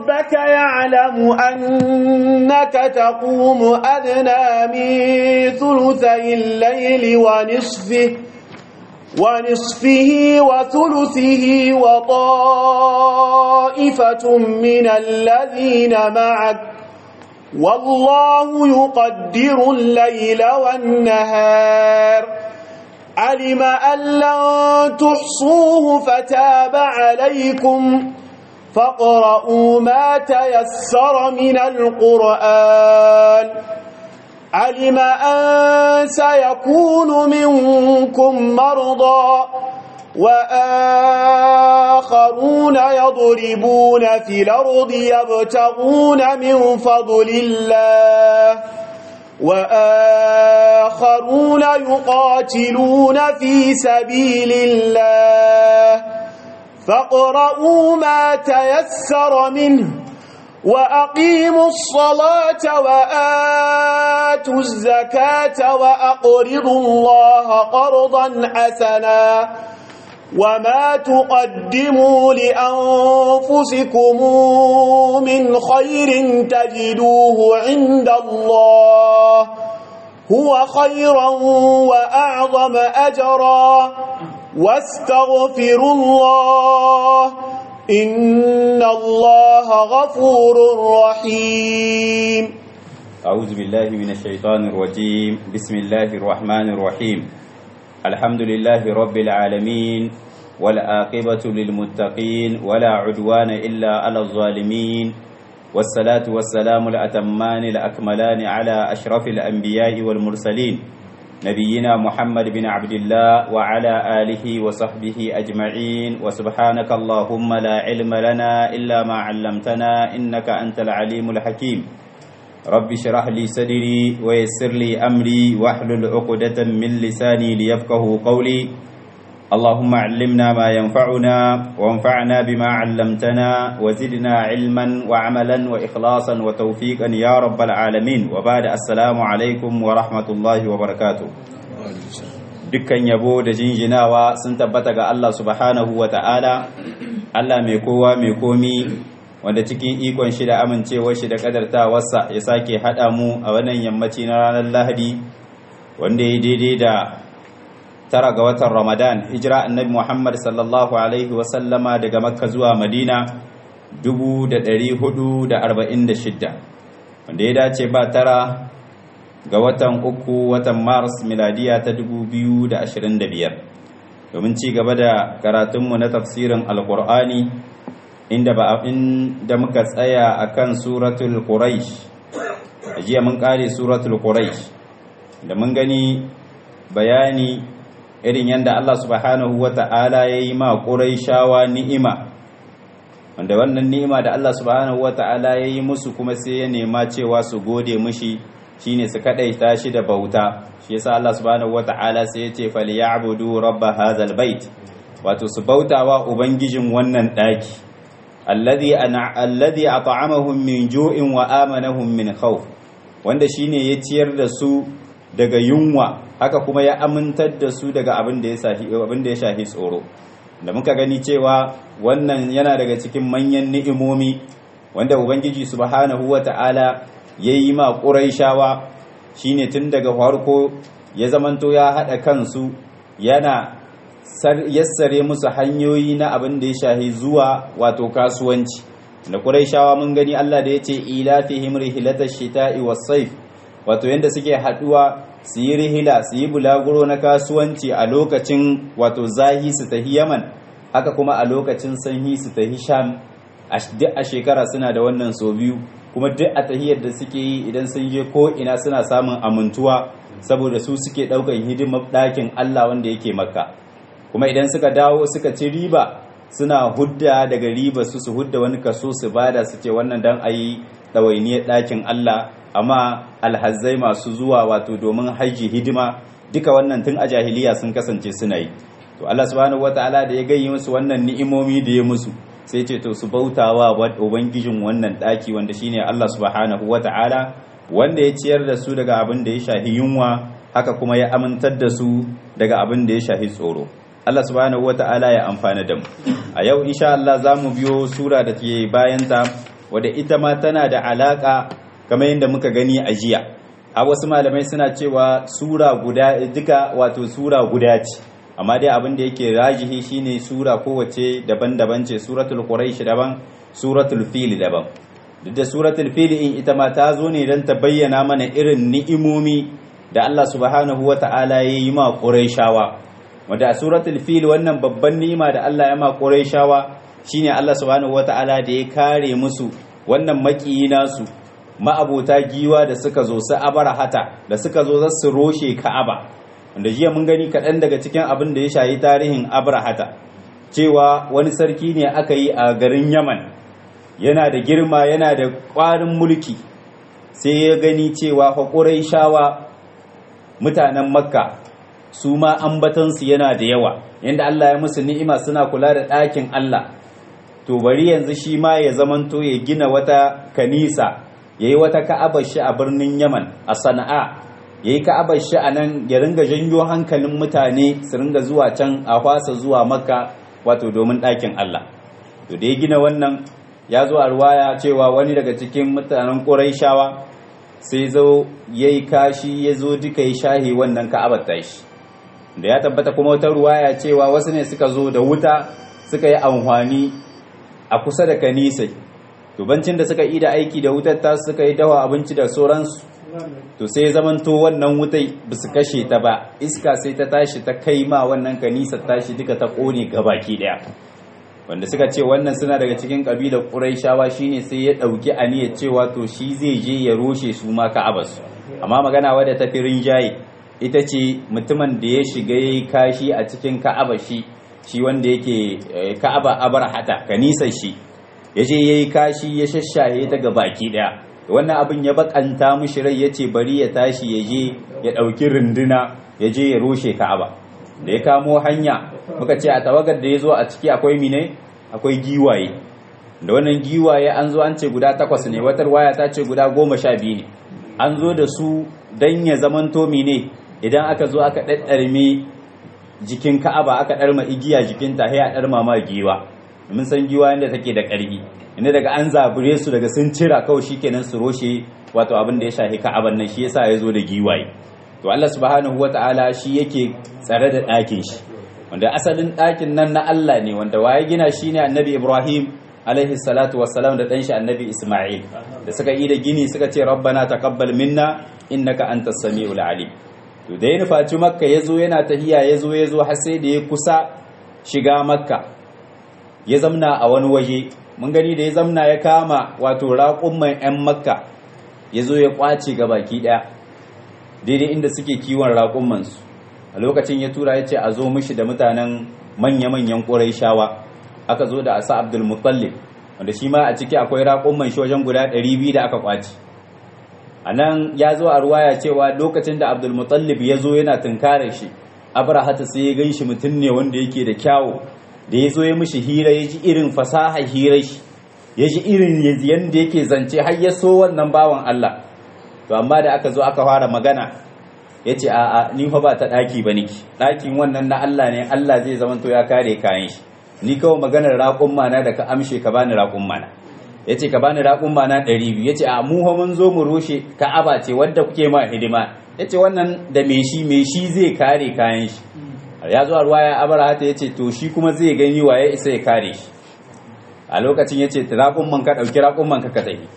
ربك يعلم أنك تقوم أدنى من ثلثي الليل ونصفه ونصفه وثلثه وطائفة من الذين معك والله يقدر الليل والنهار علم أن لن تحصوه فتاب عليكم فاقرؤوا ما تيسر من القرآن علم أن سيكون منكم مرضى وآخرون يضربون في الأرض يبتغون من فضل الله وآخرون يقاتلون في سبيل الله فاقرؤوا ما تيسر منه وأقيموا الصلاة وآتوا الزكاة وأقرضوا الله قرضا حسنا وما تقدموا لأنفسكم من خير تجدوه عند الله هو خيرا وأعظم أجرا واستغفروا الله إن الله غفور رحيم أعوذ بالله من الشيطان الرجيم بسم الله الرحمن الرحيم الحمد لله رب العالمين والآقبة للمتقين ولا عدوان إلا على الظالمين والصلاة والسلام الأتمان الأكملان على أشرف الأنبياء والمرسلين نبينا محمد بن عبد الله وعلى آله وصحبه أجمعين وسبحانك اللهم لا علم لنا إلا ما علمتنا إنك أنت العليم الحكيم رب اشرح لي صدري ويسر لي أمري واحلل عقدة من لساني ليفقه قولي اللهم علمنا ما ينفعنا وانفعنا بما علمتنا وزدنا علما وعملا وإخلاصا وتوفيقا يا رب العالمين وبعد السلام عليكم ورحمة الله وبركاته dukkan yabo da jinjinawa sun tabbata ga Allah subhanahu wa ta'ala Allah mai kowa mai komi wanda cikin ikon shi da amincewar shi da kadartawarsa ya sake haɗa mu a wannan yammaci na ranar lahadi wanda ya daidai da tara ga watan ramadan hijira annabi muhammad sallallahu alaihi wasallama daga makka zuwa madina 446 wanda ya dace ba tara ga watan uku watan mars miladiya ta 2025 domin ci gaba da karatunmu na tafsirin alkur'ani inda ba inda muka tsaya akan suratul quraish jiya mun kare suratul quraish da mun gani bayani irin yadda Allah subhanahu wa ta'ala ya yi ma ƙuraishawa ni'ima wanda wannan ni'ima da Allah subhanahu wa ta'ala ya yi musu kuma sai ya nema cewa su gode mushi shine su kaɗaita shi da bauta shi yasa Allah subhanahu wa ta'ala sai ya ce falyabudu rabba hadzal bait wato su bautawa ubangijin wannan ɗaki alladhi ana alladhi at'amahum min ju'in wa amanahum min khawf wanda shine ya ciyar da su daga yunwa haka kuma ya amintar da su daga abin da ya shahi tsoro da muka gani cewa wannan yana daga cikin manyan ni'imomi wanda ubangiji subhanahu wata'ala ya yi ma ƙuraishawa shine tun daga farko ya zamanto ya haɗa kansu yana yassare musu hanyoyi na abin da ya shahi zuwa wato kasuwanci da ƙuraishawa mun gani Allah da ya ce ila fihim rihlatash shita'i was-sayf wato yanda suke haduwa su yi rihila su yi bulaguro na kasuwanci a lokacin wato zahi su tafi yaman haka kuma a lokacin sanyi su tafi sham duk a shekara suna da wannan so biyu kuma duk a tahiyar da suke yi idan sun je ko ina suna samun amintuwa saboda su suke daukan hidimar ɗakin allah wanda yake makka kuma idan suka dawo suka ci riba suna hudda daga riba su su hudda wani kaso su bada su ce wannan dan a yi ɗawainiyar ɗakin allah amma alhazzai masu zuwa wato domin haji hidima duka wannan tun a jahiliya sun kasance suna yi to Allah subhanahu wataala da ya gayyi musu wannan ni'imomi da ya musu sai ce to su bautawa ubangijin wannan daki wanda shine Allah subhanahu wataala wanda ya ciyar da su daga abin da ya shahi yunwa haka kuma ya amintar da su daga abin da ya shahi tsoro Allah subhanahu wataala ya amfana da mu a yau insha Allah za mu biyo sura da ke bayanta wadda ita ma tana da alaka kamar yadda muka gani a jiya a wasu malamai suna cewa sura guda duka wato sura guda ce amma dai abin da yake rajihi shine sura kowace daban-daban ce suratul quraish daban suratul fil daban duk da suratul fil in ita ma ta zo ne don ta bayyana mana irin ni'imomi da Allah subhanahu wata'ala ya yi ma quraishawa wanda a suratul fil wannan babban ni'ima da Allah ya ma quraishawa shine Allah subhanahu wata'ala da ya kare musu wannan makiyi nasu ma'abota giwa da suka zo su abarahata da suka zo za su roshe ka'aba wanda jiya mun gani kaɗan daga cikin abin da ya shayi tarihin abrahata cewa wani sarki ne aka yi a garin yaman yana da girma yana da ƙwarin mulki sai ya gani cewa haƙurai shawa mutanen makka su ma ambatansu yana da yawa yadda allah ya musu ni'ima suna kula da ɗakin allah to bari yanzu shi ma ya zamanto ya gina wata kanisa ya yi wata ka'abar shi a birnin yaman a sana'a ya yi ka'abar shi a nan ya ringa janyo hankalin mutane su ringa zuwa can a kwasa zuwa makka wato domin ɗakin Allah to da ya gina wannan ya zo a ruwaya cewa wani daga cikin mutanen ƙuraishawa sai zo ya yi kashi ya zo duka ya shahi wannan ka'abar tashi da ya tabbata kuma wata ruwaya cewa wasu ne suka zo da wuta suka yi amfani a kusa da kanisai to bancin da suka yi da aiki da wutar ta suka yi dawa abinci da sauransu to sai zamanto wannan wutai ba su kashe ta ba iska sai ta tashi ta kai ma wannan kanisa tashi duka ta kone gabaki daya wanda suka ce wannan suna daga cikin kabilar quraishawa shine sai ya dauki aniyar cewa to shi zai je ya roshe su ma ka'abas amma magana wadda ta firin jaye ita ce mutumin da ya shiga yayi kashi a cikin ka'aba shi shi wanda yake ka'aba abarhata kanisar shi ya je yayi kashi ya shashaye ta baki daya wannan abin ya bakanta mushi rai ya ce bari ya tashi ya je ya ɗauki runduna ya je ya rushe ka'aba da ya kamo hanya muka ce a tawagar da ya zo a ciki akwai mine akwai giwaye da wannan giwaye an zo an ce guda takwas ne watar waya ta ce guda goma sha biyu ne an zo da su don ya zamanto mine idan aka zo aka ɗaɗɗarme jikin ka'aba aka ɗarma igiya jikinta sai a ɗarma ma giwa mun san giwa inda take da ƙarfi inda daga an zabure su daga sun cira kawai shikenan su roshe wato abin da ya shafi ka'aban nan shi yasa ya zo da giwaye to Allah subhanahu wata'ala shi yake tsare da ɗakin shi wanda asalin ɗakin nan na Allah ne wanda waye gina shi ne annabi Ibrahim alaihi salatu wassalam da ɗanshi annabi Ismail da suka yi da gini suka ce rabbana taqabbal minna innaka antas samiul alim to da ya nufaci makka ya zo yana tahiya ya zo ya zo har sai da ya kusa shiga makka ya zamna a wani waje mun gani da ya zamna ya kama wato raƙumman 'yan makka ya zo ya ƙwace ga baki ɗaya daidai inda suke kiwon raƙummansu a lokacin ya tura ya ce a zo mishi da mutanen manya-manyan ƙorai shawa aka zo da asa abdul mutallib wanda shi ma a ciki akwai raƙumman shi wajen guda 200 da aka ƙwace a nan ya zo a ruwaya cewa lokacin da abdul mutallib ya zo yana tunkarar shi abrahata sai ya gan shi mutum ne wanda yake da kyawu da ya zo ya mishi hira ya ji irin fasaha hira shi ya ji irin yadda yake zance har ya so wannan bawan Allah to amma da aka zo aka fara magana ya ce a'a ni fa ba ta ɗaki ba niki ɗakin wannan na Allah ne Allah zai zama to ya kare kayan shi ni kawai maganar raƙun mana da ka amshe ka bani raƙun mana ya ce ka bani raƙun mana ɗari biyu ya ce a mu mun zo mu rushe ka'aba ce wadda kuke ma hidima ya ce wannan da me shi me shi zai kare kayan shi ya zo a ruwaya abarahata ya ce to shi kuma zai gani wa ya isa ya kare shi a lokacin ya ce raƙumman ka ɗauki raƙumman ka ka tafi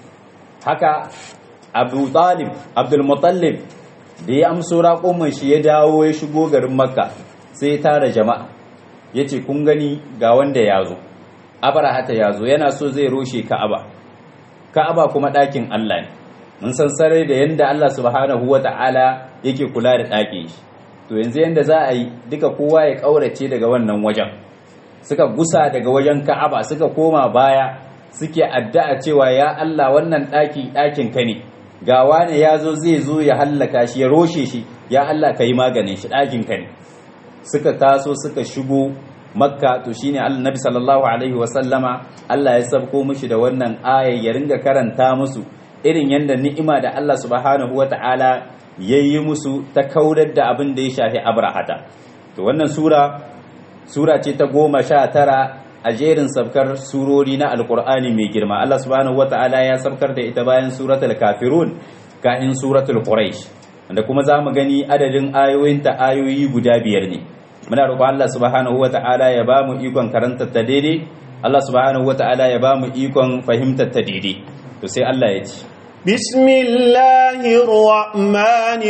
haka abu talib abdulmutallib da ya amso raƙumman shi ya dawo ya shigo garin makka sai ya tara jama'a ya ce kun gani ga wanda ya zo abarahata ya zo yana so zai roshe ka'aba ka'aba kuma ɗakin allah ne mun san sarai da yadda allah subhanahu wa ta'ala yake kula da ɗakin shi to yanzu yanda za a yi duka kowa ya ƙaurace daga wannan wajen suka gusa daga wajen ka'aba suka koma baya suke addu'a cewa ya Allah wannan ɗaki ɗakin ka ne ga wane ya zo zai zo ya hallaka shi ya roshe shi ya Allah ka yi maganin shi ɗakin ka ne suka taso suka shigo makka to shine annabi sallallahu alaihi wa sallama Allah ya sabko mishi da wannan aya ya ringa karanta musu irin yanda ni'ima da Allah subhanahu wa ta'ala ya yi musu ta kaurar da abin da ya shafi abrahata to wannan sura sura ce ta goma sha tara a jerin sabkar surori na alkur'ani mai girma Allah subhanahu wata'ala ya sabkar da ita bayan suratul kafirun kahin suratul quraish wanda kuma zamu gani adadin ayoyinta ayoyi guda biyar ne muna roƙon Allah subhanahu wata'ala ya ba mu ikon karanta ta daidai Allah subhanahu wata'ala ya ba mu ikon fahimtar ta daidai to sai Allah ya ce بسم الله الرحمن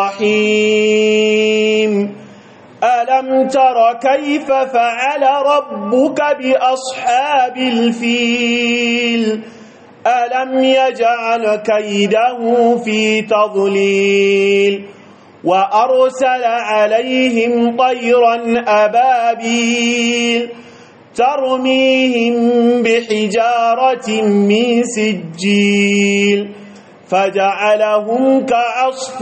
الرحيم ألم تر كيف فعل ربك بأصحاب الفيل ألم يجعل كيده في تضليل وأرسل عليهم طيرا أبابيل ترميهم بحجارة من سجيل فجعلهم كعصف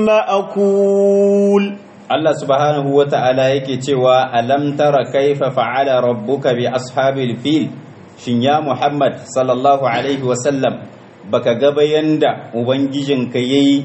مأكول Allah subhanahu wa ta'ala yake cewa alam tara kaifa fa'ala rabbuka bi ashabil fil shin ya Muhammad sallallahu alaihi wa sallam baka ga bayanda ubangijinka yayi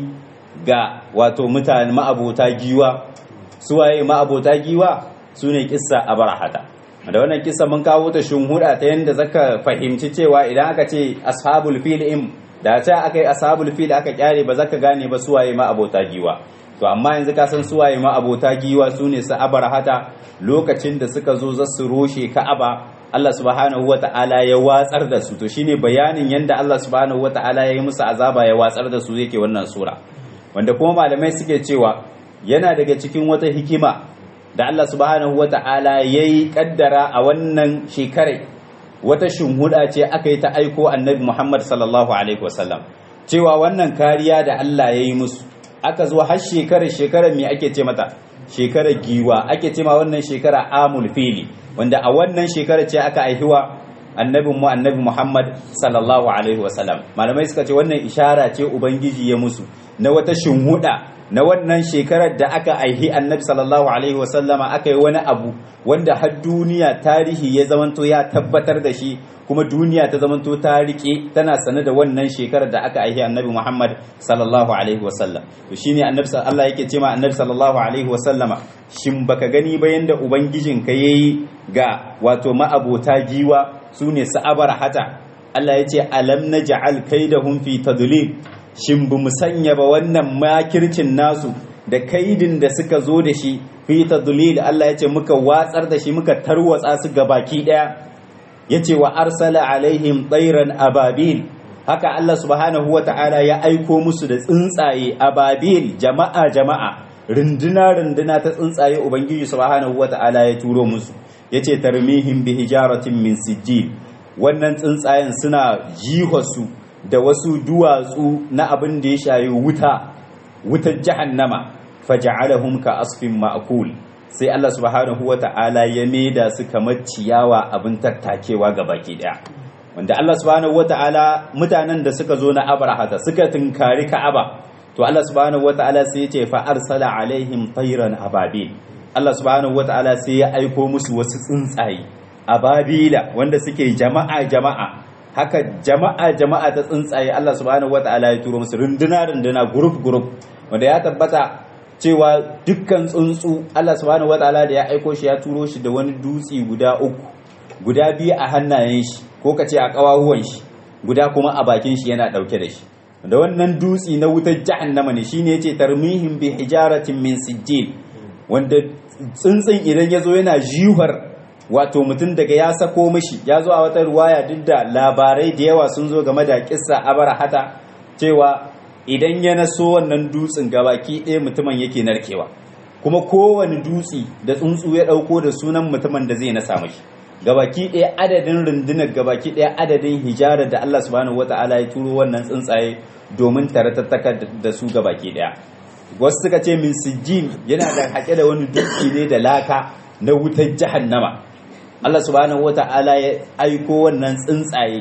ga wato mutane ma'abota giwa suwaye ma'abota giwa sune kissa abarahata da wannan kissa mun kawo ta shunhuda ta yanda zaka fahimci cewa idan aka ce ashabul fil im da ta aka yi ashabul fil aka kyare ba zaka gane ba suwaye ma'abota giwa to amma yanzu ka san suwaye ma abota giwa su ne su abarahata lokacin da suka zo za su roshe ka'aba Allah subhanahu wata'ala ya watsar da su to shine bayanin yanda Allah subhanahu wata'ala ya yi musu azaba ya watsar da su yake wannan sura wanda kuma malamai suke cewa yana daga cikin wata hikima da Allah subhanahu wata'ala ya yi kaddara a wannan shekarai wata shinhuda ce aka yi ta aiko annabi Muhammad sallallahu alaihi wasallam cewa wannan kariya da Allah ya yi musu aka zo har shekarar shekarar me ake ce mata shekarar giwa ake ce ma wannan shekara amul fili wanda a wannan shekarar ce aka aihiwa annabin mu annabi Muhammad sallallahu alaihi wasallam malamai suka ce wannan ishara ce ubangiji ya musu na wata shinhuda na wannan shekarar da aka aihi annabi sallallahu alaihi wasallama aka yi wani abu wanda har duniya tarihi ya zamanto ya tabbatar da shi kuma duniya ta zamanto ta rike tana sane da wannan shekarar da aka aihi annabi Muhammad sallallahu alaihi wasallam to shine annabi Allah yake cewa annabi sallallahu alaihi wasallama shin baka gani ba yanda ubangijin ka yayi ga wato ma'abota giwa sune sa'abar hata Allah yace alam naj'al kaidahum fi tadlil shin bu mu sanya ba wannan makircin nasu da kaidin da suka zo da shi fi tadlil Allah yace muka watsar da shi muka tarwatsa su gabaki daya yace wa arsala alaihim tsairan ababil haka Allah subhanahu wata'ala ya aiko musu da tsuntsaye ababil jama'a jama'a runduna runduna ta tsuntsaye ubangiji subhanahu wata'ala ya turo musu yace tarmihim bi hijaratin min sijil wannan tsuntsayen suna jihosu da wasu duwatsu na abin da ya shayi wuta wutar jahannama faja'alahum ka asfin ma'kul sai Allah subhanahu wata'ala ya maida su kamar ciyawa abin tattakewa ga baki daya wanda Allah subhanahu wata'ala mutanen da suka zo na abrahata suka tunkari ka'aba to Allah subhanahu wata'ala sai ya ce fa arsala alaihim tayran ababil Allah subhanahu wata'ala sai ya aiko musu wasu tsuntsaye ababila wanda suke jama'a jama'a haka jama'a jama'a ta tsuntsaye Allah subhanahu wata'ala ya turo musu runduna runduna group group wanda ya tabbata cewa dukkan tsuntsu Allah subhanahu wataala da ya aiko shi ya turo shi da wani dutse guda uku guda biyu a hannayen shi ko ka ce a kawahuwan shi guda kuma a bakin shi yana dauke da shi da wannan dutse na wutar jahannama ne shine yace tarmihim bi hijaratin min sijil wanda tsuntsun idan yazo yana jihar wato mutum daga ya sako mishi ya zo a wata ruwaya duk da labarai da yawa sun zo game da kissa abarahata cewa idan ya naso wannan dutsen gabaki ɗaya mutumin yake narkewa kuma kowane dutse da tsuntsu ya ɗauko da sunan mutumin da zai nasa mashi gabaki ɗaya adadin rundunar gabaki ɗaya adadin hijarar da Allah subhanahu wata'ala ya turo wannan tsuntsaye domin taratattaka da su gabaki ɗaya wasu suka ce min sijjin yana da haƙe da wani dutse ne da laka na wutar jahannama Allah subhanahu wata'ala ya aiko wannan tsuntsaye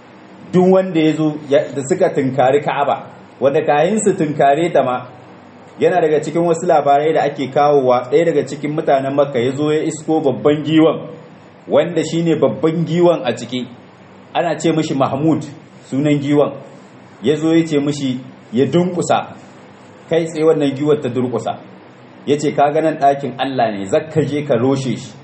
duk wanda ya zo da suka tunkari ka'aba wanda kayan su tunkare ta ma yana daga cikin wasu labarai da ake kawowa ɗaya daga cikin mutanen makka ya zo ya isko babban giwan wanda shine babban giwan a ciki ana ce mishi mahmud sunan giwan ya zo ya ce mishi ya dunkusa kai tsaye wannan giwar ta durkusa ya ce ka ganin ɗakin allah ne zakka je ka roshe shi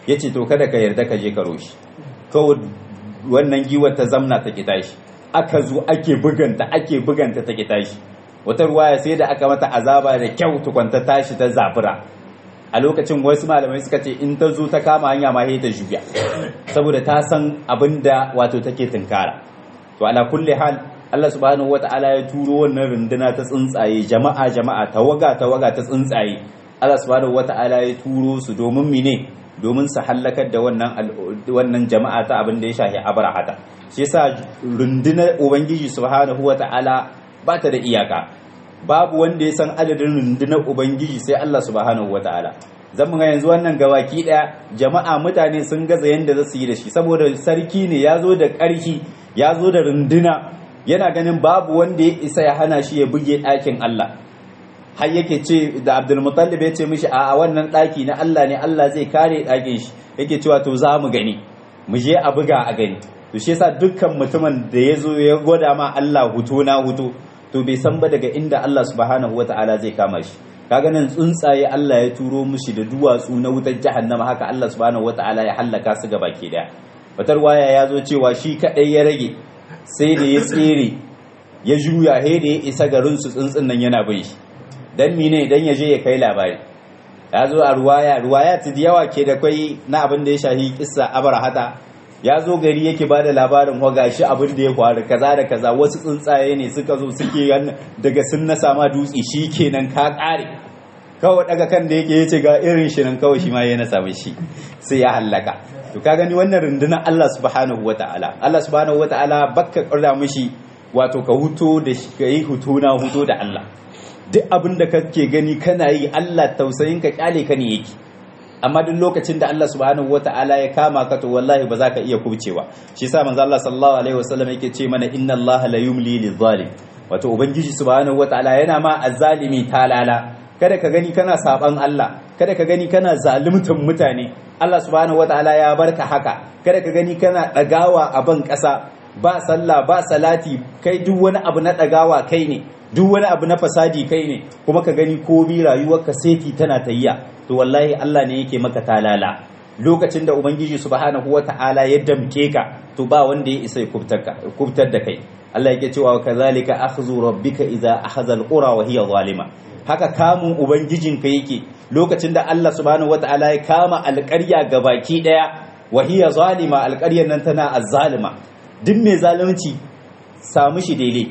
yace to kada ka yarda ka je ka roshi kawai wannan giwar ta zamna ta kita shi aka zo ake buganta ake buganta ta kita shi wata ruwaya sai da aka mata azaba da kyau tukwanta tashi ta zafira a lokacin wasu malamai suka ce in ta zo ta kama hanya ma ta juya saboda ta san abin da wato take tunkara to ala kulli hal Allah subhanahu wata'ala ya turo wannan runduna ta tsuntsaye jama'a jama'a tawaga tawaga ta tsuntsaye Allah subhanahu wata'ala ya turo su domin mine domin su hallakar da wannan wannan jama'a ta abin da ya shafi abrahata shi yasa rundunar ubangiji subhanahu wata'ala ba ta da iyaka babu wanda ya san adadin rundunar ubangiji sai Allah subhanahu wata'ala zan ga yanzu wannan gabaki daya jama'a mutane sun gaza yanda za su yi da shi saboda sarki ne ya zo da ƙarfi ya zo da runduna yana ganin babu wanda ya isa ya hana shi ya buge ɗakin Allah har yake ce da Abdulmutallib ya ce mishi a wannan ɗaki na Allah ne Allah zai kare ɗakin shi yake cewa to za mu gani mu je a buga a gani to shi yasa dukkan mutumin da ya zo ya gwada ma Allah huto na huto to bai san ba daga inda Allah subhanahu wata'ala zai kama shi kaga nan tsuntsaye Allah ya turo mushi da duwatsu na wutar jahannama haka Allah subhanahu wata'ala ya hallaka su gaba ke daya batar waya ya zo cewa shi kadai ya rage sai da ya tsere ya juya he da ya isa garin su tsuntsun nan yana bin shi dan mine dan ya je ya kai labari ya zo a ruwaya ruwaya ta yawa ke da kai na abin da ya shahi kissa abarahata ya zo gari yake bada labarin wa gashi abin da ya faru kaza da kaza wasu tsuntsaye ne suka zo suke daga sun na sama dutse shi kenan ka kare kawai daga kan da yake yace ga irin shi nan kawai shi ma ya na samu shi sai ya hallaka to ka gani wannan rundunar Allah subhanahu wataala Allah subhanahu wataala bakka kalla mishi wato ka huto da shi ka yi huto na huto da Allah duk abin da kake gani kana yi Allah tausayin ka kyale ka ne yake amma duk lokacin da Allah subhanahu wata'ala ya kama ka to wallahi ba za ka iya kubcewa shi yasa manzo Allah sallallahu alaihi wasallam yake ce mana inna Allah la yumli lizalim wato ubangiji subhanahu wata'ala yana ma azzalimi talala kada ka gani kana saban Allah kada ka gani kana zaluntar mutane Allah subhanahu wata'ala ya barka haka kada ka gani kana dagawa a ban kasa ba sallah ba salati kai duk wani abu na dagawa kai ne duk wani abu na fasadi kai ne kuma ka gani ko bi rayuwarka seti tana tayya to wallahi Allah ne yake maka talala lokacin da ubangiji subhanahu wata'ala ya damke ka to ba wanda ya isa ya kubtar da kai Allah yake cewa kazalika akhdhu rabbika idza akhadha alqura wa hiya zalima haka kamun ubangijinka yake lokacin da Allah subhanahu wata'ala ya kama alƙarya gabaki daya wa hiya zalima alƙaryar nan tana azzalima duk mai zalunci samu shi daidai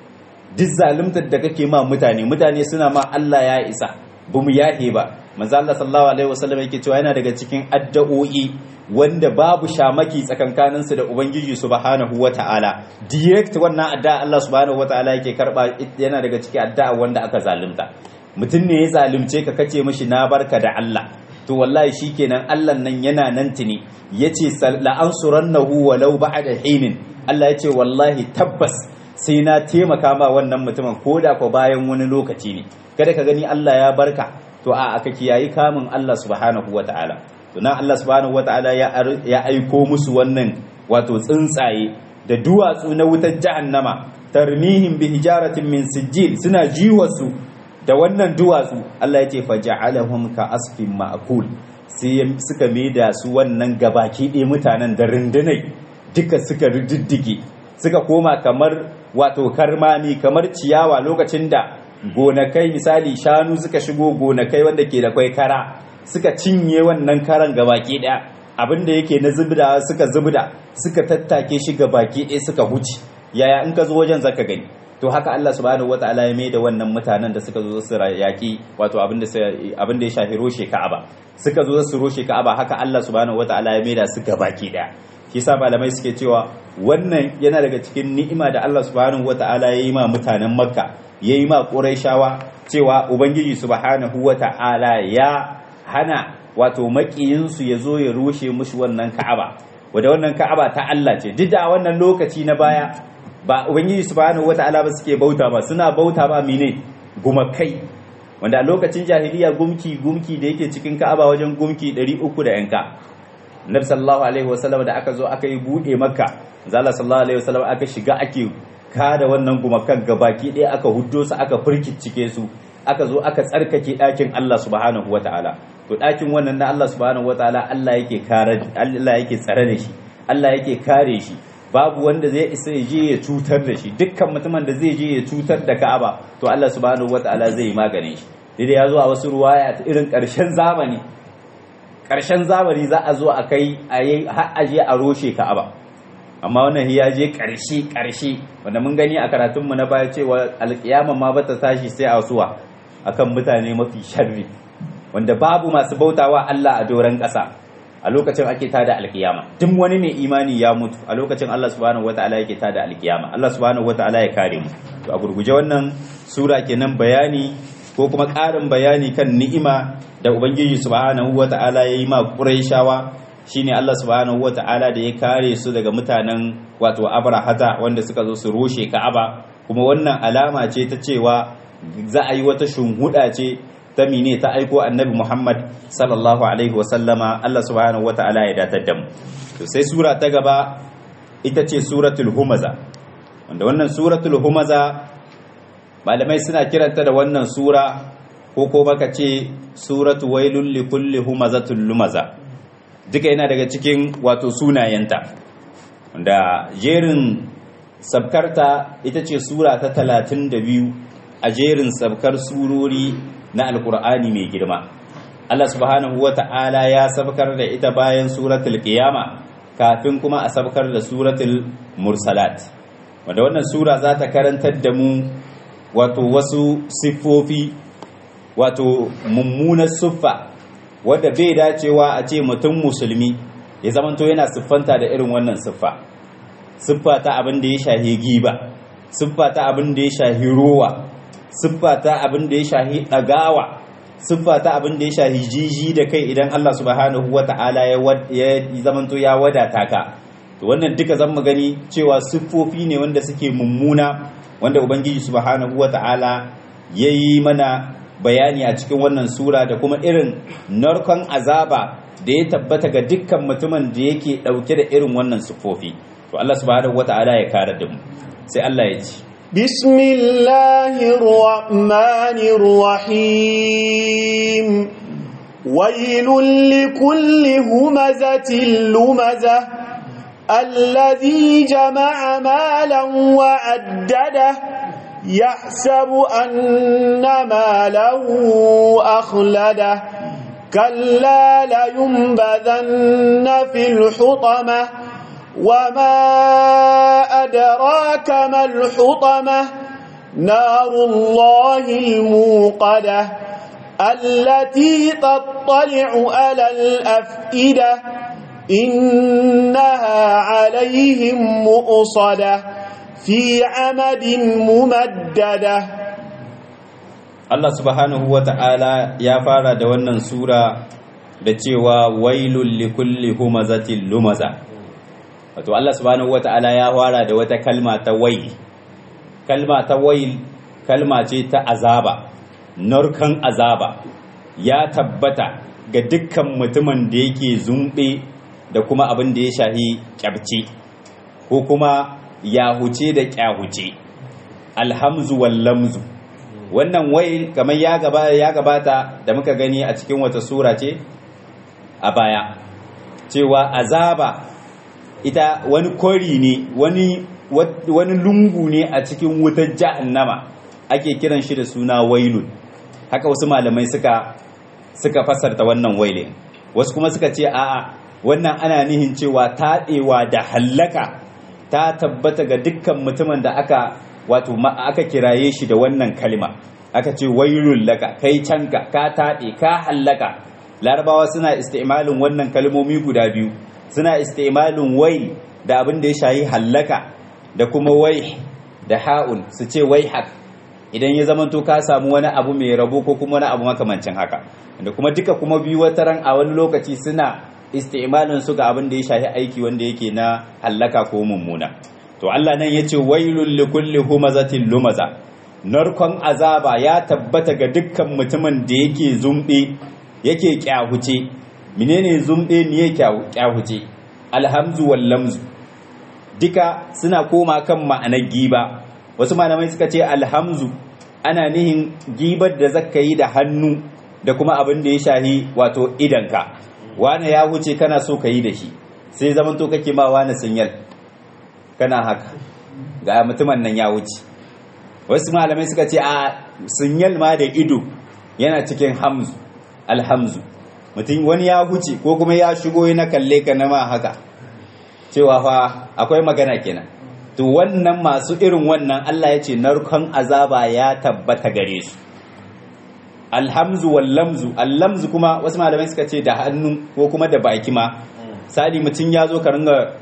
duk zaluntar da kake ma mutane mutane suna ma Allah ya isa bamu yahe ba manzo Allah sallallahu alaihi wasallam yake cewa yana daga cikin addu'o'i wanda babu shamaki tsakankanin su da ubangiji subhanahu wataala direct wannan addu'a Allah subhanahu wataala yake karba yana daga cikin addu'a wanda aka zalunta mutum ne ya zalunce ka kace mishi na barka da Allah to wallahi shikenan Allah nan yana nan tuni yace la ansurannahu walau ba'da hinin Allah yace wallahi tabbas sai na taimaka ma wannan mutumin koda ko bayan wani lokaci ne kada ka gani Allah ya barka to a aka kiyayi kamun Allah subhanahu wata'ala to nan Allah subhanahu wata'ala ya aiko musu wannan wato tsuntsaye da duwatsu na wutar jahannama tarmihim bi hijaratin min sijil suna jiwasu da wannan duwatsu Allah ya ce faja'alahum ka asfin ma'kul sai suka maida su wannan gabaki ɗaya mutanen da rundunai duka suka riddige suka koma kamar wato karmami kamar ciyawa lokacin da gonakai misali shanu suka shigo gonakai wanda ke da kwai kara suka cinye wannan karan gabaki daya abinda yake na zubda suka zubda suka tattake shi gabaki daya suka huce yaya in ka zo wajen zaka gani to haka Allah subhanahu wataala ya mai da wannan mutanen da suka zo su yaki wato abinda abinda ya shafi roshe Ka'aba suka zo su roshe Ka'aba haka Allah subhanahu wataala ya mai da su gabaki daya shi yasa malamai suke cewa wannan yana daga cikin ni'ima da Allah subhanahu wataala ya yi ma mutanen Makka ya yi ma ƙuraishawa cewa ubangiji subhanahu wa ta'ala ya hana wato maƙiyinsu ya zo ya rushe mushi wannan ka'aba wadda wannan ka'aba ta Allah ce duk da a wannan lokaci na baya ba ubangiji subhanahu wa ta'ala ba suke bauta ba suna bauta ba mine gumakai wanda a lokacin jahiliya gumki gumki da yake cikin ka'aba wajen gumki 300 da yanka nabi sallallahu alaihi wasallam da aka zo aka yi bude makka zalla sallallahu alaihi wasallam aka shiga ake kada wannan gumakan gabaki ɗaya aka huddo su aka firkicike su aka zo aka tsarkake ɗakin Allah subhanahu wataala to ɗakin wannan na Allah subhanahu wataala Allah yake kare Allah yake tsare da shi Allah yake kare shi babu wanda zai isa ya je ya cutar da shi dukkan mutumin da zai je ya cutar da Ka'aba to Allah subhanahu wataala zai yi maganin shi dai ya zo a wasu ruwaya irin ƙarshen zamani ƙarshen zamani za a zo a kai a yi har aje a roshe Ka'aba amma wannan ya je ƙarshe ƙarshe wanda mun gani a karatunmu na baya cewa alƙiyama ma bata tashi sai a suwa akan mutane mafi sharri wanda babu masu bautawa Allah a doron ƙasa a lokacin ake tada alƙiyama duk wani mai imani ya mutu a lokacin Allah subhanahu wataala yake tada alƙiyama Allah subhanahu wataala ya kare mu to a gurguje wannan sura kenan bayani ko kuma ƙarin bayani kan ni'ima da ubangiji subhanahu wataala ya yi ma Qurayshawa shine Allah subhanahu wata'ala da ya kare su daga mutanen wato abrahata wanda suka zo su rushe ka'aba kuma wannan alama ce ta cewa za a yi wata shunhuda ce ta mine ta aiko annabi Muhammad sallallahu alaihi wasallama Allah subhanahu wata'ala ya datar da mu to sai sura ta gaba ita ce suratul humaza wanda wannan suratul humaza malamai suna kiranta da wannan sura ko ko baka ce suratu wailul likulli humazatul lumaza duka yana daga cikin wato sunayenta wanda jerin sabkarta ita ce sura ta talatin da biyu a jerin sabkar surori na alkur'ani mai girma Allah subhanahu wa ta'ala ya sabkar da ita bayan suratul qiyama kafin kuma a sabkar da suratul mursalat wanda wannan sura za ta karantar da mu wato wasu siffofi wato mummunar siffa wadda bai dacewa a ce mutum musulmi ya zamanto yana siffanta da irin wannan siffa siffa ta abin da ya shahi giba siffa ta abin da ya shahi rowa siffa ta abin da ya shahi ɗagawa siffa ta abin da ya shahi jiji da kai idan Allah subhanahu wa ta'ala ya zamanto ya wadata ka to wannan duka zan gani cewa siffofi ne wanda suke mummuna wanda ubangiji subhanahu wa ta'ala ya yi mana bayani a cikin wannan sura da kuma irin narkon azaba da ya tabbata ga dukkan mutumin da yake dauke da irin wannan sufofi to Allah subhanahu wata'ala ya kare da mu sai Allah ya ci bismillahir rahmanir rahim wailul likulli humazatil lumazah الذي جمع مالا وعدده يحسب أن ماله أخلده كلا لينبذن في الحطمة وما أدراك ما الحطمة نار الله الموقدة التي تطلع على الأفئدة إنها عليهم مؤصده في عمد ممددة Allah subhanahu wa ta'ala ya fara da wannan sura da cewa wailul likulli humazatin lumaza wato Allah subhanahu wa ta'ala ya fara da wata kalma ta wail kalma ta wail kalma ce ta azaba narkan azaba ya tabbata ga dukkan mutumin da yake zumbe da kuma abin da ya shahi kyabci ko kuma yahuce da kyahuce alhamzu wal lamzu wannan wail kamar ya gabata ya gabata da muka gani a cikin wata sura ce a baya cewa azaba ita wani kori ne wani wani lungu ne a cikin wutar jahannama ake kiran shi da suna wailun haka wasu malamai suka suka fasarta wannan wailin wasu kuma suka ce a'a wannan ana nihin cewa taɗewa da hallaka ta tabbata ga dukkan mutumin da aka wato aka kiraye shi da wannan kalma aka ce wailul laka kai canka ka taɗe ka hallaka larabawa suna isti'malin wannan kalmomi guda biyu suna isti'malin wail da abin da ya shayi hallaka da kuma wai da ha'ul su ce waihak idan ya zamanto ka samu wani abu mai rabo ko kuma wani abu makamancin haka da kuma duka kuma biyu wata ran a wani lokaci suna isti'malin su ga abin da ya shahi aiki wanda yake na hallaka ko mummuna to Allah nan yace wailul likulli humazatin lumaza narkon azaba ya tabbata ga dukkan mutumin da yake zumbe yake kyahuce menene zumbe ne kyahuce alhamzu wal lamzu duka suna koma kan ma'anar giba wasu malamai suka ce alhamzu ana nihin gibar da zaka yi da hannu da kuma abin da ya shahi wato idanka wane ya huce kana so ka yi da shi sai zaman to kake ma wane sinyal kana haka ga mutumin nan ya wuce wasu malamai suka ce a sinyal ma da ido yana cikin hamzu alhamzu mutum wani ya huce ko kuma ya shigo na kalle ka na ma haka cewa fa akwai magana kenan to wannan masu irin wannan Allah ya ce narkon azaba ya tabbata gare su alhamzu wallamzu allamzu kuma wasu malamai suka ce da hannu ko kuma da baki ma sali mutum ya zo ka ringa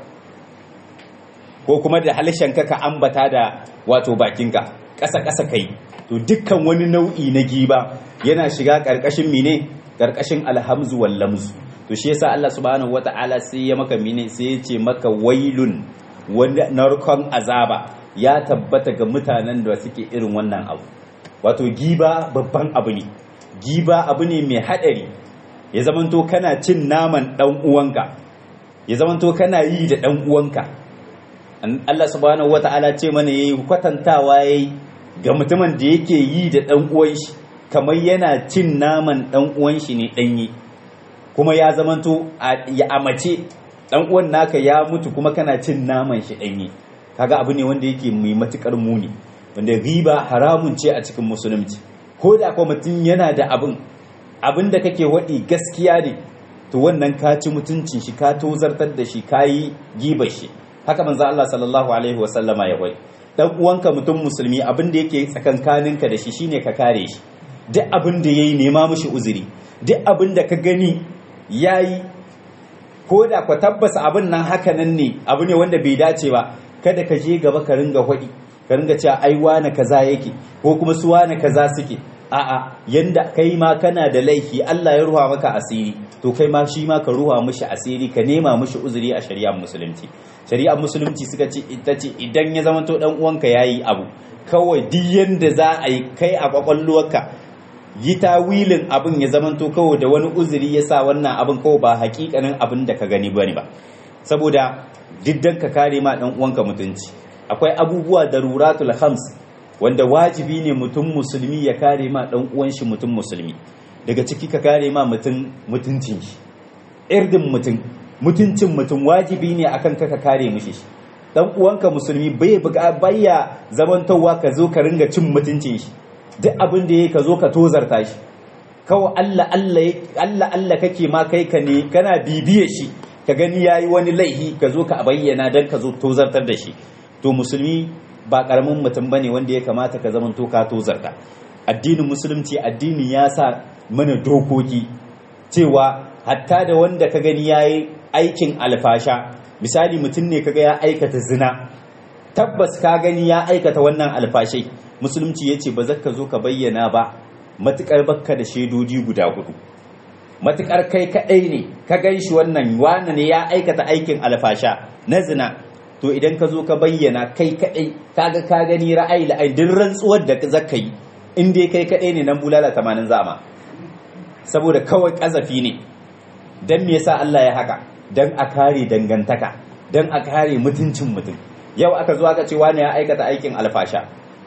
ko kuma da halshenka ka ambata da wato bakinka ƙasa ƙasa kai to dukkan wani nau'i na giba yana shiga ƙarƙashin mine ƙarƙashin alhamzu wallamzu to shi yasa Allah subhanahu wata'ala sai ya maka mine sai ya ce maka wailun wanda narkon azaba ya tabbata ga mutanen da suke irin wannan abu wato giba babban abu ne giba abu ne mai haɗari ya zamanto kana cin naman ɗan uwanka ya zamanto kana yi da ɗan uwanka Allah subhanahu wata'ala ce mana yayi kwatantawa yayi ga mutumin da yake yi da ɗan uwan shi kamar yana cin naman ɗan uwan shi ne ɗanye kuma ya zamanto ya amace ɗan uwan naka ya mutu kuma kana cin naman shi ɗanye kaga abu ne wanda yake mai matukar muni wanda riba haramun ce a cikin musulunci ko da kuma mutum yana da abin abin da kake waɗi gaskiya ne to wannan ka ci mutuncin shi ka tozartar da shi ka yi gibar shi haka manzo Allah sallallahu alaihi wa sallama ya wai dan uwanka mutum musulmi abin da yake tsakankaninka da shi shine ka kare shi duk abin da yayi nema mishi uzuri duk abin da ka gani yayi ko da ka tabbasa abin nan haka nan ne abu ne wanda bai dace ba kada ka je gaba ka ringa hwaɗi ka ringa cewa ai wane kaza yake ko kuma su wane kaza suke a'a yanda kai ma kana da laifi Allah ya ruha maka asiri to kai ma shi ma ka ruha mishi asiri ka nema mishi uzuri a shari'ar musulunci shari'ar musulunci suka ce ita ce idan ya zama to dan uwanka yayi abu kawai duk yanda za a yi kai a kwakwalwarka yi tawilin abin ya zama to kawai da wani uzuri ya sa wannan abin kawai ba hakikanin abin da ka gani bane ba saboda diddan ka kare ma dan uwanka mutunci akwai abubuwa daruratul khams wanda wajibi ne mutum musulmi ya kare ma dan uwan shi mutum musulmi daga ciki ka kare ma mutum mutuncin shi irdin mutum mutuncin mutum wajibi ne akan ka ka kare mishi shi dan uwanka musulmi bai bayya zamantowa ka zo ka ringa cin mutuncin shi duk abin da yake ka zo ka tozarta shi kawai Allah Allah Allah Allah kake ma kai ka ne kana bibiye shi ka gani yayi wani laihi ka zo ka bayyana dan ka zo tozartar da shi to musulmi ba karamin mutum bane wanda ya kamata ka zama to ka tozarta addinin musulunci addini ya sa mana dokoki cewa hatta da wanda ka gani yayi aikin alfasha misali mutum ne kaga ya aikata zina tabbas ka gani ya aikata wannan alfashai musulunci yace ba zaka zo ka bayyana ba matukar bakka da shaidoji guda hudu matukar kai kadai ne ka gan shi wannan wane ne ya aikata aikin alfasha na zina to idan ka zo ka bayyana kai kadai kaga ka gani ra'ayi la'ayi duk rantsuwar da zaka yi in dai kai kadai ne nan bulala 80 zama saboda kawai kazafi ne dan me yasa Allah ya haka dan a kare dangantaka dan a kare mutuncin mutum yau aka zo aka ce wani ya aikata aikin alfasha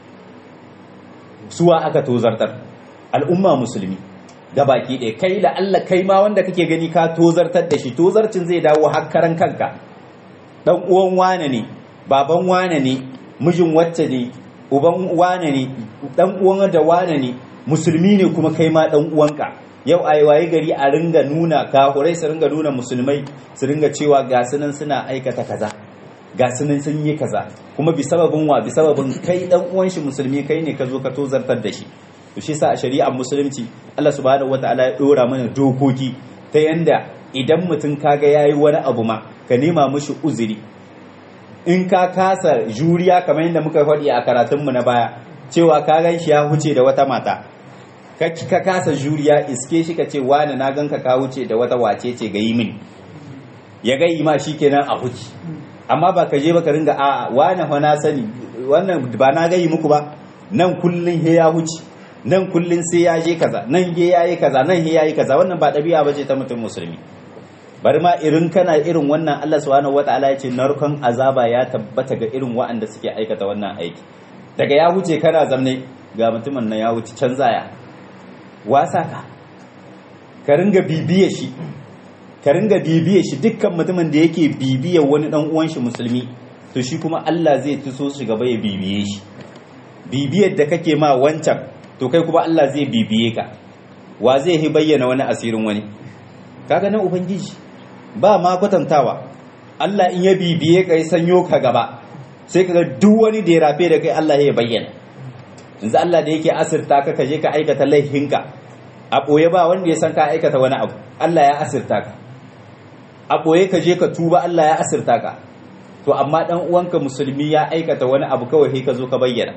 suwa aka tozartar al'umma musulmi da baki ɗaya kai da Allah kai ma wanda kake gani ka tozartar da shi tozarcin zai dawo hakkaran kanka dan uwan wane ne baban wane ne mijin wacce ne uban wane ne dan uwan da wane ne musulmi ne kuma kai ma dan uwanka yau a waye gari a ringa nuna kahurai su ringa nuna musulmai su ringa cewa ga sunan suna aikata kaza ga sunan sun yi kaza kuma bi sababin wa bi sababin kai dan uwan shi musulmi kai ne ka zo ka tozartar da shi to shi sa a shari'ar musulunci Allah subhanahu wataala ya dora mana dokoki ta yanda idan mutum kaga yayi wani abu ma ka nema mishi uzuri in ka kasa juriya kamar yadda muka faɗi a karatunmu na baya cewa ka gan shi ya huce da wata mata ka kasa juriya iske shi ka ce wani na ganka ka wuce da wata wace ce ga yi min ya ga yi ma shi kenan a huci amma ba ka je ba ka ringa a wani fa na sani wannan ba na gayi muku ba nan kullun he ya huci nan kullun sai ya je kaza nan he ya yi kaza nan he ya yi kaza wannan ba ɗabi'a ba ce ta mutum musulmi bari ma irin kana irin wannan Allah subhanahu wataala ya ce narkon azaba ya tabbata ga irin waɗanda suke aikata wannan aiki daga ya wuce kana zamne ga mutumin nan ya wuce canza ya wasa ka ka ringa bibiye shi ka ringa bibiye shi dukkan mutumin da yake bibiye wani dan uwan shi musulmi to shi kuma Allah zai tuso shi gaba ya bibiye shi bibiyar da kake ma wancan to kai kuma Allah zai bibiye ka wa zai yi bayyana wani asirin wani kaga nan ubangiji ba ma kwatantawa Allah in ya bibiye ka ya sanyo ka gaba sai kaga duk wani da ya rafe da kai Allah ya bayyana yanzu Allah da yake asirta ka kaje ka aikata laifinka a ɓoye ba wanda ya san ka aikata wani abu Allah ya asirta ka a ɓoye ka je ka tuba Allah ya asirta ka to amma dan uwanka musulmi ya aikata wani abu kawai sai ka zo ka bayyana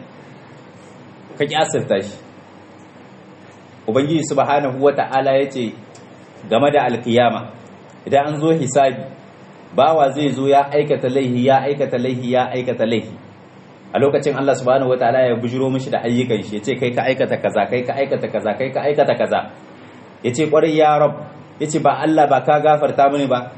ka ki asirta shi ubangiji subhanahu wata'ala yace game da alkiyama idan an zo hisabi bawa zai zo ya aikata laihi ya aikata laihi ya aikata laihi a lokacin Allah subhanahu wataala ya bujiro mishi da ayyukan shi yace kai ka aikata kaza kai ka aikata kaza kai ka aikata kaza yace kwarai ya rab yace ba Allah ba ka gafarta mini ba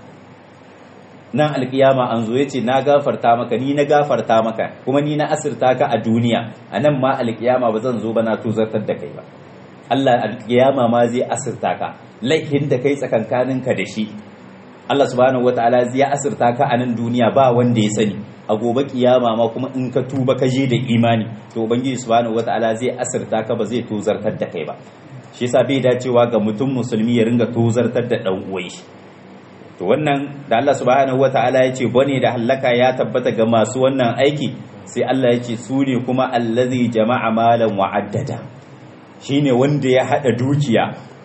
nan alkiyama an zo yace na gafarta maka ni na gafarta maka kuma ni na asirta ka a duniya anan ma alkiyama ba zan zo ba na tuzartar da kai ba Allah alkiyama ma zai asirta ka laifin da kai tsakankaninka da shi Allah subhanahu wataala zai asirta ka a nan duniya ba wanda ya sani a gobe kiyama ma kuma in ka tuba ka je da imani to ubangiji subhanahu wataala zai asirta ka ba zai tozartar da kai ba shi yasa bai dacewa ga mutum musulmi ya ringa tozartar da dan uwan shi to wannan da Allah subhanahu wataala ya ce bane da hallaka ya tabbata ga masu wannan aiki sai Allah ya ce su ne kuma allazi jama'a malan wa'addada shine wanda ya hada dukiya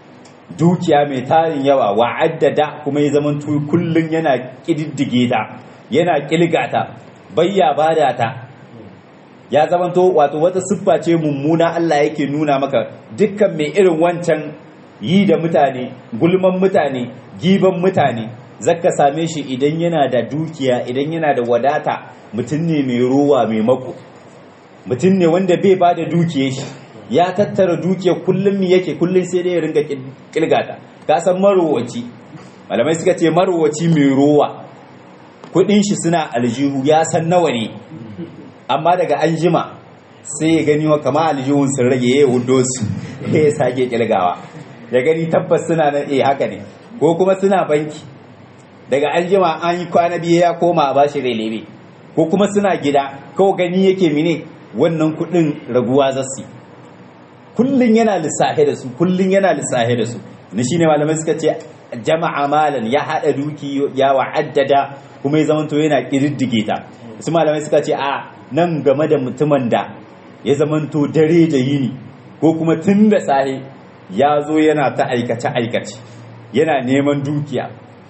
dukiya mai tarin yawa wa'addada kuma ya zama kullun yana kididdige ta yana kilgata bayya bada ta ya zamanto wato wata siffa ce mummuna Allah yake nuna maka dukkan mai irin wancan yi da mutane gulman mutane giban mutane zaka same shi idan yana da dukiya idan yana da wadata mutum ne mai rowa mai mako mutum ne wanda bai ba da dukiyar shi ya tattara dukiya kullum mi yake kullum sai dai ya ringa kilgata ka san marowaci malamai suka ce marowaci mai rowa kudin shi suna aljihu ya san nawa ne amma daga an jima sai ya gani wa kama aljihun sun rage ya yi hudo su ya sake kilgawa ya gani tabbas suna nan eh haka ne ko kuma suna banki daga an jima an yi kwana biyu ya koma a bashi relebe ko kuma suna gida kawai gani yake mine wannan kudin raguwa zasu kullun yana lissafe da su kullun yana lissafe da su ni shine malamai suka ce jama'a malan ya hada duki ya wa'addada kuma ya zamanto yana kididdige ta su malamai suka ce a nan game da mutumin da ya zamanto dare da yini ko kuma tun da sahi ya zo yana ta aikace aikace yana neman dukiya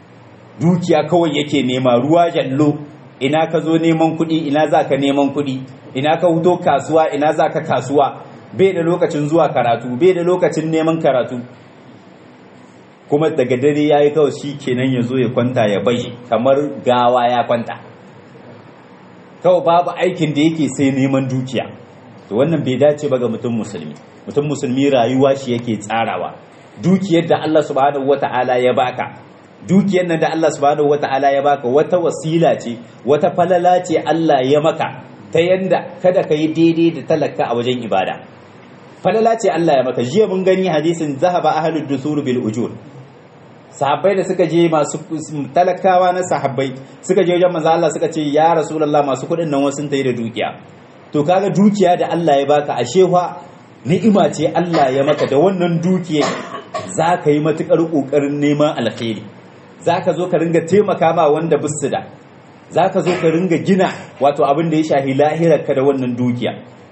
dukiya kawai yake nema ruwa jallo ina ka zo neman kuɗi ina za ka neman kuɗi ina ka huto kasuwa ina za ka kasuwa bai da lokacin zuwa karatu bai da lokacin neman karatu kuma daga dare ya yi kawai shi kenan ya zo ya kwanta ya bai kamar gawa ya kwanta kawai babu aikin da yake sai neman dukiya to wannan bai dace ba ga mutum musulmi mutum musulmi rayuwa shi yake tsarawa dukiyar da Allah subhanahu wata'ala ya baka dukiyar nan da Allah subhanahu wata'ala ya baka wata wasila ce wata falala ce Allah ya maka ta yanda kada ka yi daidai da talaka a wajen ibada falala ce Allah ya maka jiya mun gani hadisin zahaba ahlud dusur bil ujur sahabbai da suka je masu talakawa na sahabbai suka je wajen manzo Allah suka ce ya rasulullah masu kuɗin nan wasu tayi da dukiya to kaga dukiya da Allah ya baka ashe fa ni'ima ce Allah ya maka da wannan dukiya za ka yi matukar kokarin neman alkhairi za ka zo ka ringa taimaka ma wanda bisu da za ka zo ka ringa gina wato abin da ya shahi lahirarka da wannan dukiya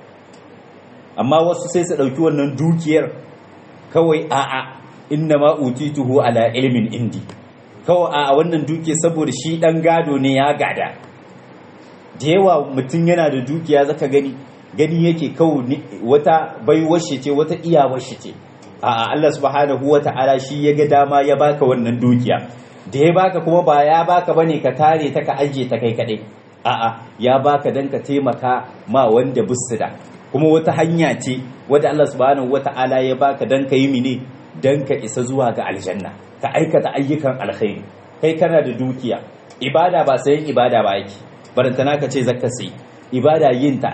amma wasu sai su ɗauki wannan dukiyar kawai a'a inna ma utituhu ala ilmin indi kawai a wannan dukiya saboda shi ɗan gado ne ya gada da yawa mutum yana da dukiya zaka gani gani yake kawai wata baiwar shi ce wata iyawar shi ce a'a Allah subhanahu wata'ala shi ya ga dama ya baka wannan dukiya da ya baka kuma ba ya baka bane ka tare ta ka aje ta kai kadai a'a ya baka dan ka taimaka ma wanda busida kuma wata hanya ce wadda Allah subhanahu wata'ala ya baka dan ka yi mine dan ka isa zuwa ga aljanna ka aikata ayyukan alkhairi kai kana da dukiya ibada ba sayan ibada ba yake barantana ka ce zakka sai ibada yin ta ake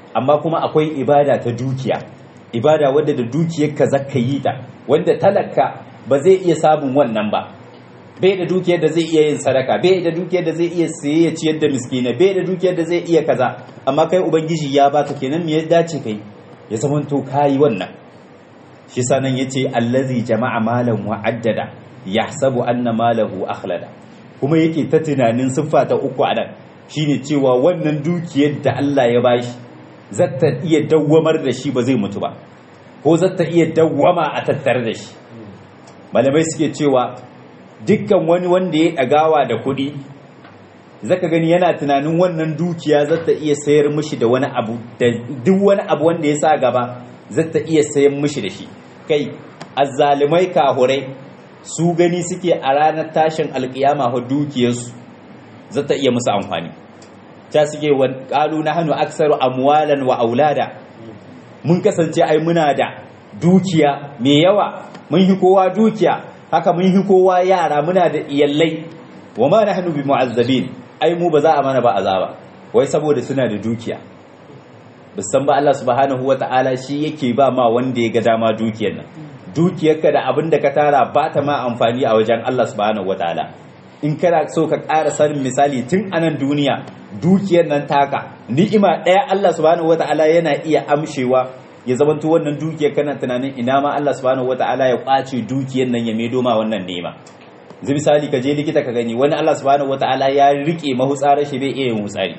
amma kuma akwai ibada ta dukiya ibada wadda da dukiyarka zaka yi ta wanda talaka ba zai iya samun wannan ba bai da dukiyar da zai iya yin sadaka bai da dukiyar da zai iya saye ya ciyar da miskina bai da dukiyar da zai iya kaza amma kai ubangiji ya baka kenan me ya dace kai ya zamanto kayi wannan shi sanan yace allazi jama'a malan wa addada yahsabu anna malahu akhlada kuma yake ta tunanin siffa ta uku a nan shine cewa wannan dukiyar da Allah ya bashi zata iya dawwamar da shi ba zai mutu ba ko zata iya dawwama a tattare da shi malamai suke cewa dukkan wani wanda ya ɗagawa da kuɗi zaka gani yana tunanin wannan dukiya zata iya sayar mishi da wani abu da duk wani abu wanda ya sa gaba zata iya sayar mishi da shi kai azzalimai kahurai su gani suke a ranar tashin alkiyama ho dukiyarsu zata iya musu amfani ta suke wa qalu nahnu aktsaru amwalan wa aulada mun kasance ai muna da dukiya mai yawa mun yi kowa dukiya haka mun yi kowa yara muna da iyallai wa ma nahnu bi mu'azzabin ai mu ba za a mana ba azaba wai saboda suna da dukiya bisan ba Allah subhanahu wata'ala shi yake ba ma wanda ya ga dama dukiyar nan dukiyarka da abin da ka tara ba ta ma amfani a wajen Allah subhanahu wata'ala in kana so ka ƙara sanin misali tun anan duniya dukiyar nan taka ni'ima ɗaya Allah subhanahu wata'ala yana iya amshewa ya zamanto wannan dukiyar kana tunanin ina ma Allah subhanahu wata'ala ya kwace dukiyar nan ya medo ma wannan nema zai misali ka je likita ka gani wani Allah subhanahu wata'ala ya rike mahutsarar shi bai iya yin hutsari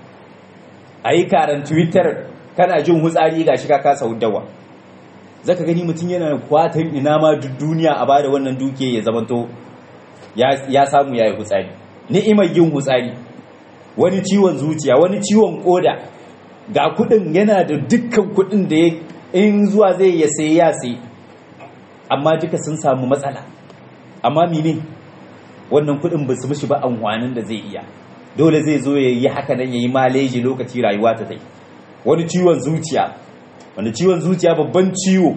ayi karan twitter kana jin hutsari gashi ka kasa dawa zaka gani mutum yana kwatan ina ma duniya a bada wannan dukiyar ya zamanto ya samu yayi hutsari ni'imar yin hutsari wani ciwon zuciya wani ciwon koda ga kudin yana da dukkan kudin da ya in zuwa zai ya sai ya sai amma duka sun samu matsala amma mine wannan kudin ba su mishi ba amfanin da zai iya dole zai zo ya yi haka nan ya yi maleji lokaci rayuwa ta tai wani ciwon zuciya wani ciwon zuciya babban ciwo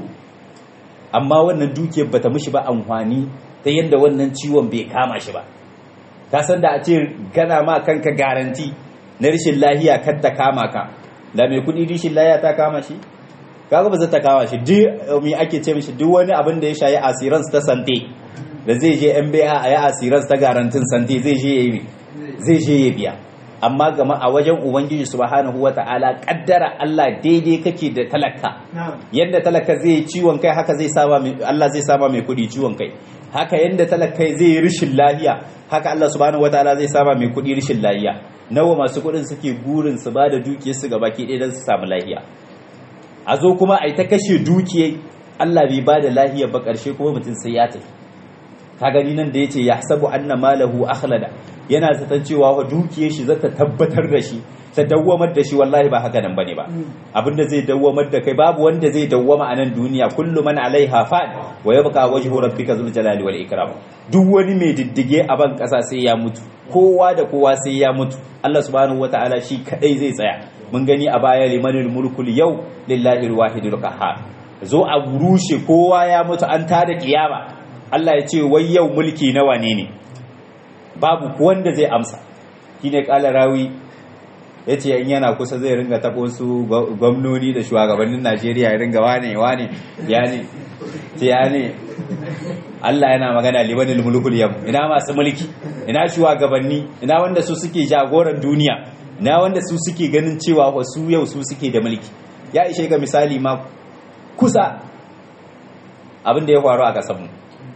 amma wannan dukiyar bata mishi ba amfani ta yadda wannan ciwon bai kama shi ba ka san da a ce kana ma kanka garanti na rashin lahiya kan ta kama ka da mai kudi rashin lahiya ta kama shi kaga ba zai ta kama shi duk me ake ce mishi duk wani abin da ya shayi asirans ta sante da zai je MBA a yi asirans ta garantin sante zai je yayi zai je ya biya amma gama a wajen ubangiji subhanahu wata'ala kaddara Allah daidai kake da talaka yadda talaka zai ciwon kai haka zai saba Allah zai saba mai kudi ciwon kai haka yadda talaka zai yi rishin lahiya haka Allah subhanahu wataala zai saba mai kudi rishin lahiya nawa masu kudin suke gurin su ba da dukiyar su ga baki ɗaya don su samu lahiya a zo kuma a yi ta kashe dukiyar Allah bai ba da lahiya ba ƙarshe kuma mutum sai ya tafi ka gani nan da yace yahsabu anna malahu akhlada yana zaton cewa wa dukiyar shi zata tabbatar da shi ta dawwamar da shi wallahi ba haka nan bane ba abinda zai dawwamar da kai babu wanda zai dawwama a nan duniya kullu man alaiha fan wa yabqa wajhu rabbika zul jalali wal ikram duk wani mai diddige a ban kasa sai ya mutu kowa da kowa sai ya mutu Allah subhanahu wataala shi kadai zai tsaya mun gani a baya limanul mulkul yau lillahi alwahidul qahhar zo a rushe kowa ya mutu an tada kiyama Allah ya ce wai yau mulki na wane ne babu wanda zai amsa shine kala rawi ya ce in yana kusa zai ringa taɓo su gwamnoni da shugabannin najeriya ya ringa wane wane ya ne ya ne allah yana magana libanin mulkul yam ina masu mulki ina shugabanni ina wanda su suke jagoran duniya ina wanda su suke ganin cewa wasu yau su suke da mulki ya ishe ga misali ma kusa abin da ya faru a kasanmu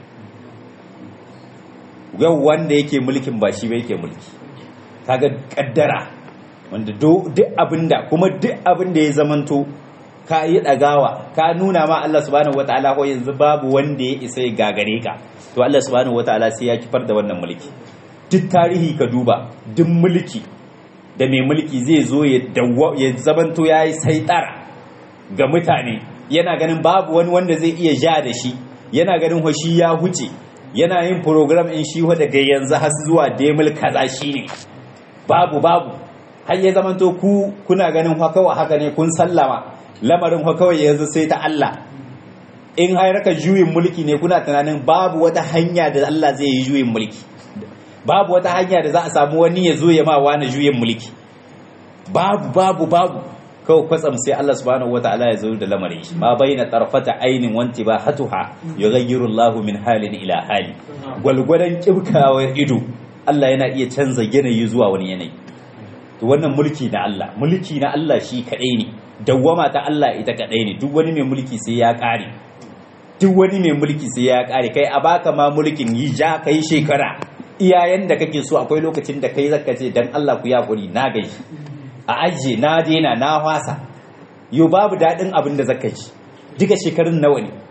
yau wanda yake mulkin ba shi ba yake mulki kaga kaddara wanda duk abinda kuma duk abinda ya zamanto ka yi dagawa ka nuna ma Allah subhanahu wataala ko yanzu babu wanda ya isa ya gagare ka to Allah subhanahu wataala sai ya kifar da wannan mulki duk tarihi ka duba duk mulki da mai mulki zai zo ya ya zamanto yayi saitara ga mutane yana ganin babu wani wanda zai iya ja da shi yana ganin hoshi ya huce yana yin program in shi daga yanzu har zuwa demil kaza shine babu babu har ya zamanto ku kuna ganin kawai haka ne kun sallama lamarin kawai yanzu sai ta Allah in harkar juyin mulki ne kuna tunanin babu wata hanya da Allah zai yi juyin mulki babu wata hanya da za a samu wani ya zo ya ma wani juyin mulki babu babu babu kawai kwatsam sai Allah subhanahu wataala ya zo da lamarin shi ma baina tarfata ainin wanti ba hatuha yughayyiru Allahu min halin ila hali gwalgwadan kibkawar ido Allah yana iya canza yanayi zuwa wani yanayi to wannan mulki na Allah mulki na Allah shi kadai ne dawwama ta Allah ita kadai ne duk wani mai mulki sai ya kare duk wani mai mulki sai ya kare kai a baka ma mulkin yi ja kai shekara iyayen da kake so akwai lokacin da kai zaka ce dan Allah ku yakuri na gaishe a ajiye na daina na wasa yau babu daɗin abin da zaka ji duka shekarun nawa ne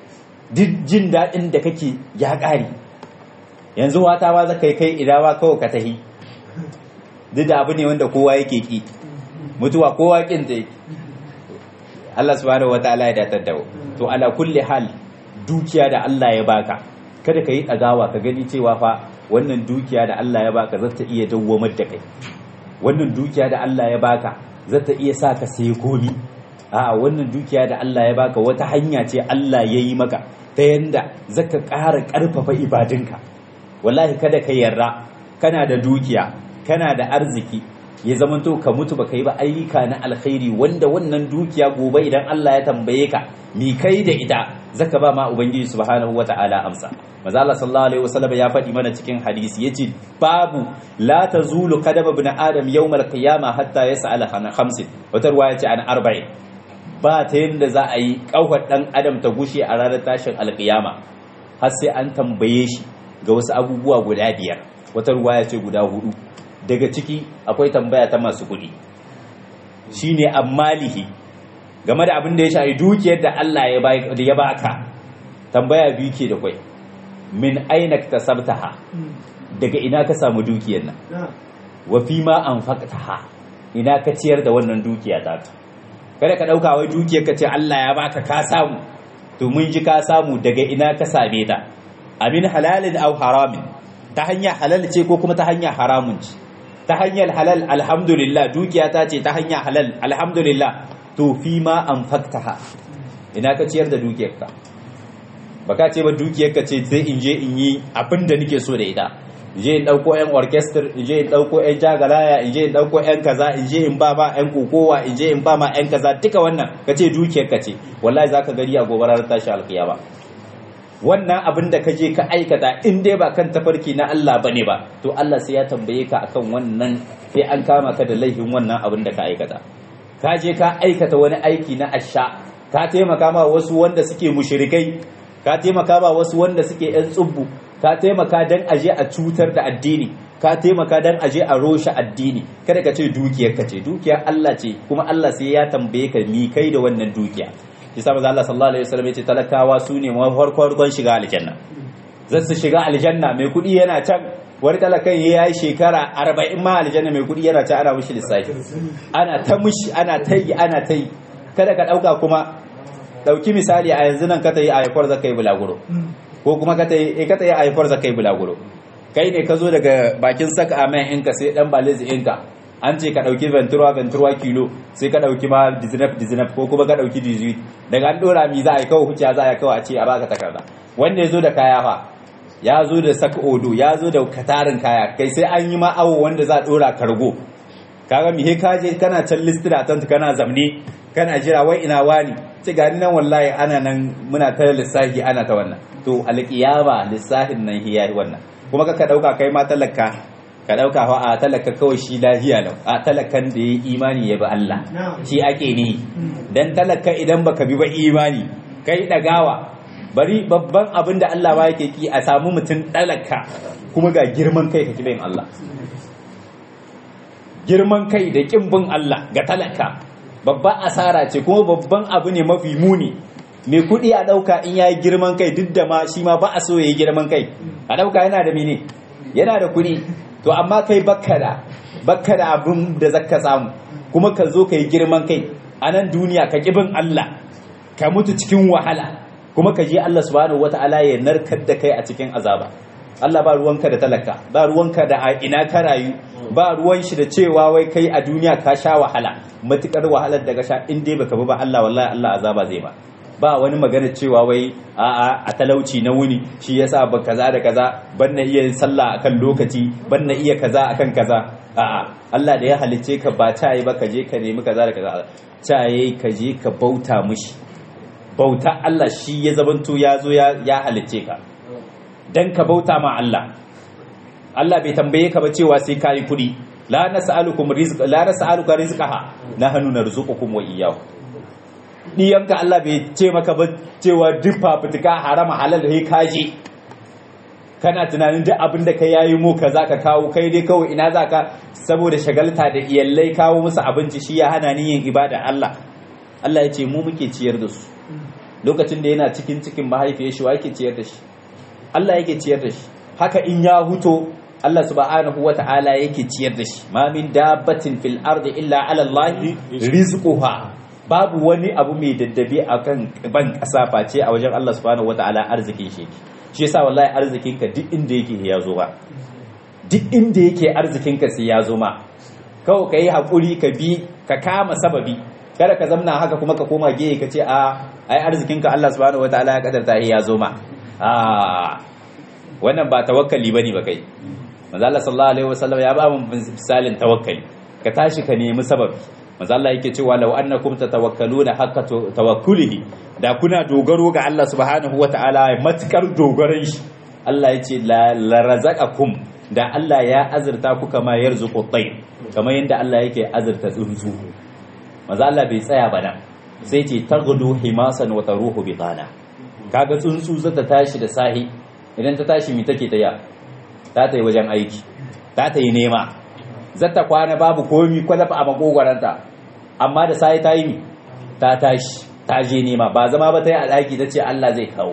duk jin daɗin da kake ya ƙare yanzu wata ba zaka yi kai idawa kawai ka tahi duk da abu ne wanda kowa yake ki mutuwa kowa kin ta yake Allah subhanahu wataala ya datar da to ala kulli hal dukiya da Allah ya baka kada ka yi ɗagawa ka gani cewa fa wannan dukiya da Allah ya baka zata iya dawwamar da kai wannan dukiya da Allah ya baka zata iya sa ka sayi komi a wannan dukiya da Allah ya baka wata hanya ce Allah ya yi maka ta yanda zaka ƙara ƙarfafa ibadinka wallahi kada ka yarda kana da dukiya kana da arziki ya zamanto ka mutu baka yi ba ayyuka na alkhairi wanda wannan dukiya gobe idan Allah ya tambaye ka mi kai da ita zaka ba ma ubangiji subhanahu wata'ala amsa maza Allah sallallahu alaihi wasallam ya faɗi mana cikin hadisi yace babu la tazulu qadama ibn adam yawm al-qiyamah hatta yas'ala an khamsin wata ruwaya ce an arba'in ba ta yanda za a yi kawar dan adam ta gushe a ranar tashin alkiyama har sai an tambaye shi ga wasu abubuwa guda biyar wata ruwaya ce guda hudu daga ciki akwai tambaya ta masu kuɗi shine ammalihi game da abin da ya shafi dukiyar da Allah ya baka tambaya biyu ke da kwai min aina tasabtaha daga ina ka samu dukiyar nan wa fi ma anfaqtaha ina ka ciyar da wannan dukiya ta kada ka dauka wai dukiyar ka ce Allah ya baka ka samu to mun ji ka samu daga ina ka same ta amin halalin aw haramin ta hanya halal ce ko kuma ta hanya haramun ce ta hanyar halal alhamdulillah dukiya ta ce ta hanya halal alhamdulillah to fi ma an faktaha ina ka ciyar da dukiyarka ba ka ce ba dukiyarka ce sai in je in yi abin da nake so da ita in je in ɗauko 'yan orchestra in je in ɗauko 'yan jagalaya in je in ɗauko 'yan kaza in je in ba ma 'yan kokowa in je in ba ma 'yan kaza duka wannan ka ce dukiyarka ce wallahi za ka gari a gobarar tashi alkiyama wannan abin da ka je ka aikata in dai ba kan tafarki na Allah bane ba to Allah sai ya tambaye ka akan wannan sai an kama ka da laifin wannan abin da ka aikata ka je ka aikata wani aiki na asha ka taimaka ma wasu wanda suke mushrikai ka taimaka ma wasu wanda suke yan tsubbu ka taimaka dan aje a cutar da addini ka taimaka dan aje a roshe addini kada ka ce dukiyar ka ce dukiyar Allah ce kuma Allah sai ya tambaye ka ni kai da wannan dukiya shi sa Allah sallallahu alaihi wasallam yace talakawa su ne farkon shiga aljanna zan su shiga aljanna mai kuɗi yana can wani talakan ya yi shekara arba'in ma aljanna mai kuɗi yana can ana mushi lissafi ana ta mushi ana ta yi ana ta yi kada ka ɗauka kuma ɗauki misali a yanzu nan ka ta yi a haifar zaka yi bulaguro ko kuma ka ta yi ka ta yi a haifar zaka yi bulaguro kai ne ka zo daga bakin saka amen inka sai dan balizi inka an ce ka ɗauki ventura ventura kilo sai ka ɗauki ma dizinaf dizinaf ko kuma ka ɗauki dizuit daga an ɗora mi za a yi kawai huciya za a yi kawai a ce a baka takarda wanda ya zo da kaya fa ya zo da saka odo ya zo da katarin kaya kai sai an yi ma awo wanda za a ɗora kargo kaga mi he ka je kana can listira tant kana zamne kana jira wai ina wani ce gani nan wallahi ana nan muna ta lissafi ana ta wannan to alƙiyama lissafin nan hiya wannan kuma ka ɗauka kai ma talaka ka ɗauka fa a talaka kawai shi lahiya lau a talakan da ya imani ya bi Allah shi ake ne dan talaka idan baka bi ba imani kai ɗagawa bari babban abin da Allah ba yake ki a samu mutum talaka kuma ga girman kai ka kibin Allah girman kai da kin bin Allah ga talaka babban asara ce kuma babban abu ne mafi muni mai kuɗi a ɗauka in yayi girman kai duk da ma shi ma ba a so yayi girman kai a ɗauka yana da mene yana da kuɗi to amma kai bakka da bakka da abin da zaka samu kuma ka zo ka yi girman kai a nan duniya ka kibin Allah ka mutu cikin wahala kuma ka je Allah subhanahu wata'ala ya narkar da kai a cikin azaba Allah ba ruwanka da talaka ba ruwanka da a ina ka rayu ba ruwan shi da cewa wai kai a duniya ka sha wahala matukar wahalar da ka sha in dai baka bi ba Allah wallahi Allah azaba zai ba ba wani magana cewa wai a'a a talauci na wuni shi yasa ba kaza da kaza ban na iya sallah akan lokaci ban na iya kaza akan kaza a'a Allah da ya halicce ka ba ta yi ba ka je ka nemi kaza da kaza ta yi ka je ka bauta mushi bauta Allah shi ya zabanto ya zo ya halicce ka dan ka bauta ma Allah Allah bai tambaye ka ba cewa sai ka yi kuɗi la nas'alukum rizqa la nas'aluka rizqaha nahnu narzuqukum wa iyyakum diyanka Allah bai ce maka ba cewa duk fafutuka harama halal he kaje kana tunanin duk abin da ka yayi mu kaza ka kawo kai dai kawai ina zaka saboda shagalta da iyallai kawo musu abinci shi ya hana ni yin ibada Allah Allah ya ce mu muke ciyar da su lokacin da yana cikin cikin mahaifiyar shi wa yake ciyar da shi Allah yake ciyar da shi haka in ya huto Allah subhanahu wa ta'ala yake ciyar da shi ma min dabbatin fil ardi illa ala Allah rizquha babu wani abu mai daddabe akan ban kasa face a wajen Allah subhanahu wa ta'ala arzikin shi shi yasa wallahi arzikin ka duk inda yake ya zo ba duk inda yake arzikin ka sai ya zo ma kawai kai hakuri ka bi ka kama sababi kada ka zamna haka kuma ka koma gehe ka ce a ai arzikin ka Allah subhanahu wa ta'ala ya kadarta ya zo ma a wannan ba tawakkali bane ba kai manzo Allah sallallahu alaihi wasallam ya ba mu misalin tawakkali ka tashi ka nemi sababi manzo Allah yake cewa law annakum tatawakkaluna haqqa tawakkulihi da kuna dogaro ga Allah subhanahu wataala matukar dogaron shi Allah yace la razaqakum da Allah ya azurta ku kama yarzuqu tayr kamar yanda Allah yake azurta tsuntsu manzo Allah bai tsaya ba nan sai ce taghdu himasan wa taruhu bitana kaga tsuntsu zata tashi da sahi idan ta tashi mi take taya ta ta yi wajen aiki ta ta yi nema zata kwana babu komi kwalafa a makogwaranta amma da sai ta yi mi ta tashi ta je nema ba zama ba ta yi a ɗaki ta ce Allah zai kawo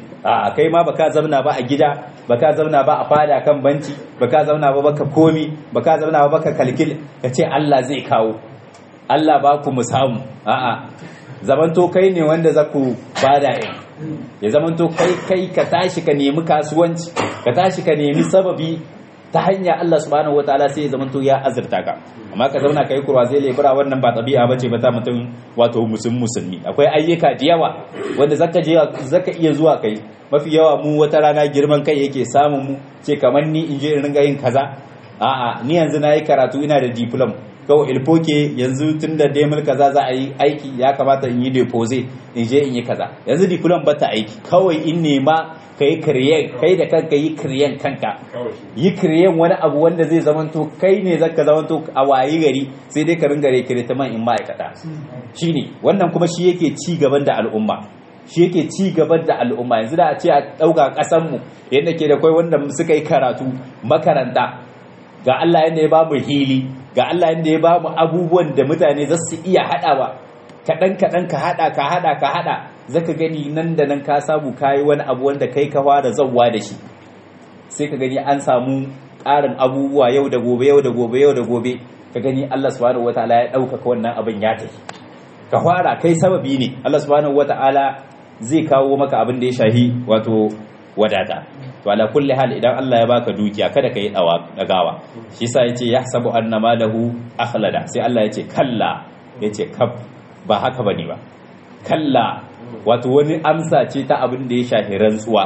a kai ma baka zauna ba a gida baka zauna ba a fada kan banci baka zauna ba baka komi baka zauna ba baka kalkil ka ce Allah zai kawo Allah ba ku mu samu a'a zamanto kai ne wanda za ku bada in ya zamanto kai kai ka tashi ka nemi kasuwanci ka tashi ka nemi sababi ta hanya Allah subhanahu wataala sai ya zamanto ya azurta ka amma ka zauna kai kurwa zai lebura wannan ba tabi'a bace ba ta mutum wato musulmi musulmi akwai ayyuka da yawa wanda zaka je zaka iya zuwa kai mafi yawa mu wata rana girman kai yake samun mu ce kamar ni in je in ringa yin kaza a'a ni yanzu na yi karatu ina da diploma kawai ilfoke yanzu tun da demil kaza za a yi aiki ya kamata in yi deposit in je in yi kaza yanzu diplom ba ta aiki kawai in nema ka yi kiriyen kai da kanka yi kiriyen kanka yi kiriyen wani abu wanda zai zamanto kai ne zaka zamanto a wayi gari sai dai ka ringa rekiritaman in ma'aikata shine wannan kuma shi yake ci gaban da al'umma shi yake ci gaban da al'umma yanzu da a ce a ɗauka ƙasanmu yadda ke da kwai wanda suka yi karatu makaranta ga Allah yadda ya babu hili ga Allah yadda ya bamu abubuwan da mutane za su iya haɗawa kaɗan kaɗan ka haɗa ka haɗa ka haɗa zaka gani nan da nan ka samu kayi wani abu wanda kai ka fara zawwa da shi sai ka gani an samu ƙarin abubuwa yau da gobe yau da gobe yau da gobe ka gani Allah subhanahu wataala ya ɗaukaka wannan abin ya tafi ka fara kai sababi ne Allah subhanahu wataala zai kawo maka abin da ya shahi wato wadata to ala kulli hal idan Allah ya baka dukiya kada ka yi dagawa shi yasa yace yahsabu anna malahu akhlada sai Allah yace kalla yace kab ba haka bane ba kalla wato wani amsa ce ta abin da ya shafi rantsuwa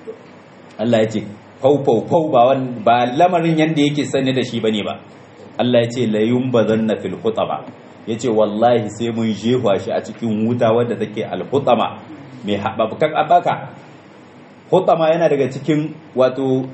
Allah yace fau fau fau ba ba lamarin yanda yake sani da shi bane ba Allah yace la yumbazanna fil khutaba yace wallahi sai mun jefa shi a cikin wuta wadda take al khutama mai haɓaɓɓukan abaka hutama yana daga cikin wato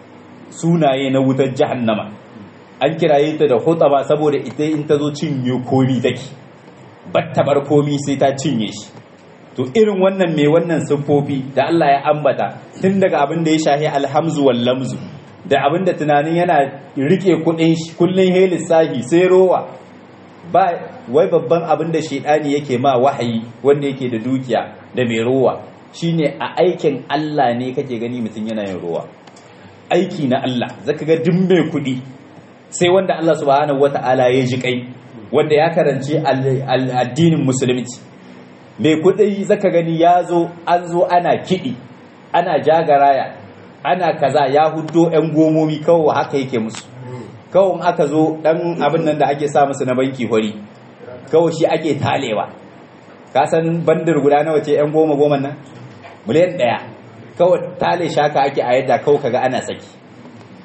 sunaye na wutar jahannama an kiraye ta da hutama saboda ita in ta zo cinye komi take battabar komi sai ta cinye shi to irin wannan mai wannan siffofi da Allah ya ambata tun daga abin da ya shahi alhamzu wal lamzu da abin da tunanin yana rike kudin shi kullun he lissafi sai rowa ba wai babban abin da shedani yake ma wahayi wanda yake da dukiya da mai rowa shine a aikin Allah ne kake gani mutum yana yin ruwa aiki na Allah zaka ga duk mai kudi sai wanda Allah subhanahu wata'ala ya ji kai wanda ya karanci addinin musulunci mai kudi zaka gani ya zo an zo ana kidi ana jagaraya ana kaza ya hudo yan gomomi kawai haka yake musu kawai aka zo dan abin nan da ake sa musu na banki hori kawai shi ake talewa ka san bandar guda nawa ce yan goma goma nan miliyan ɗaya kawai tale shaka ake a yadda kawai kaga ana saki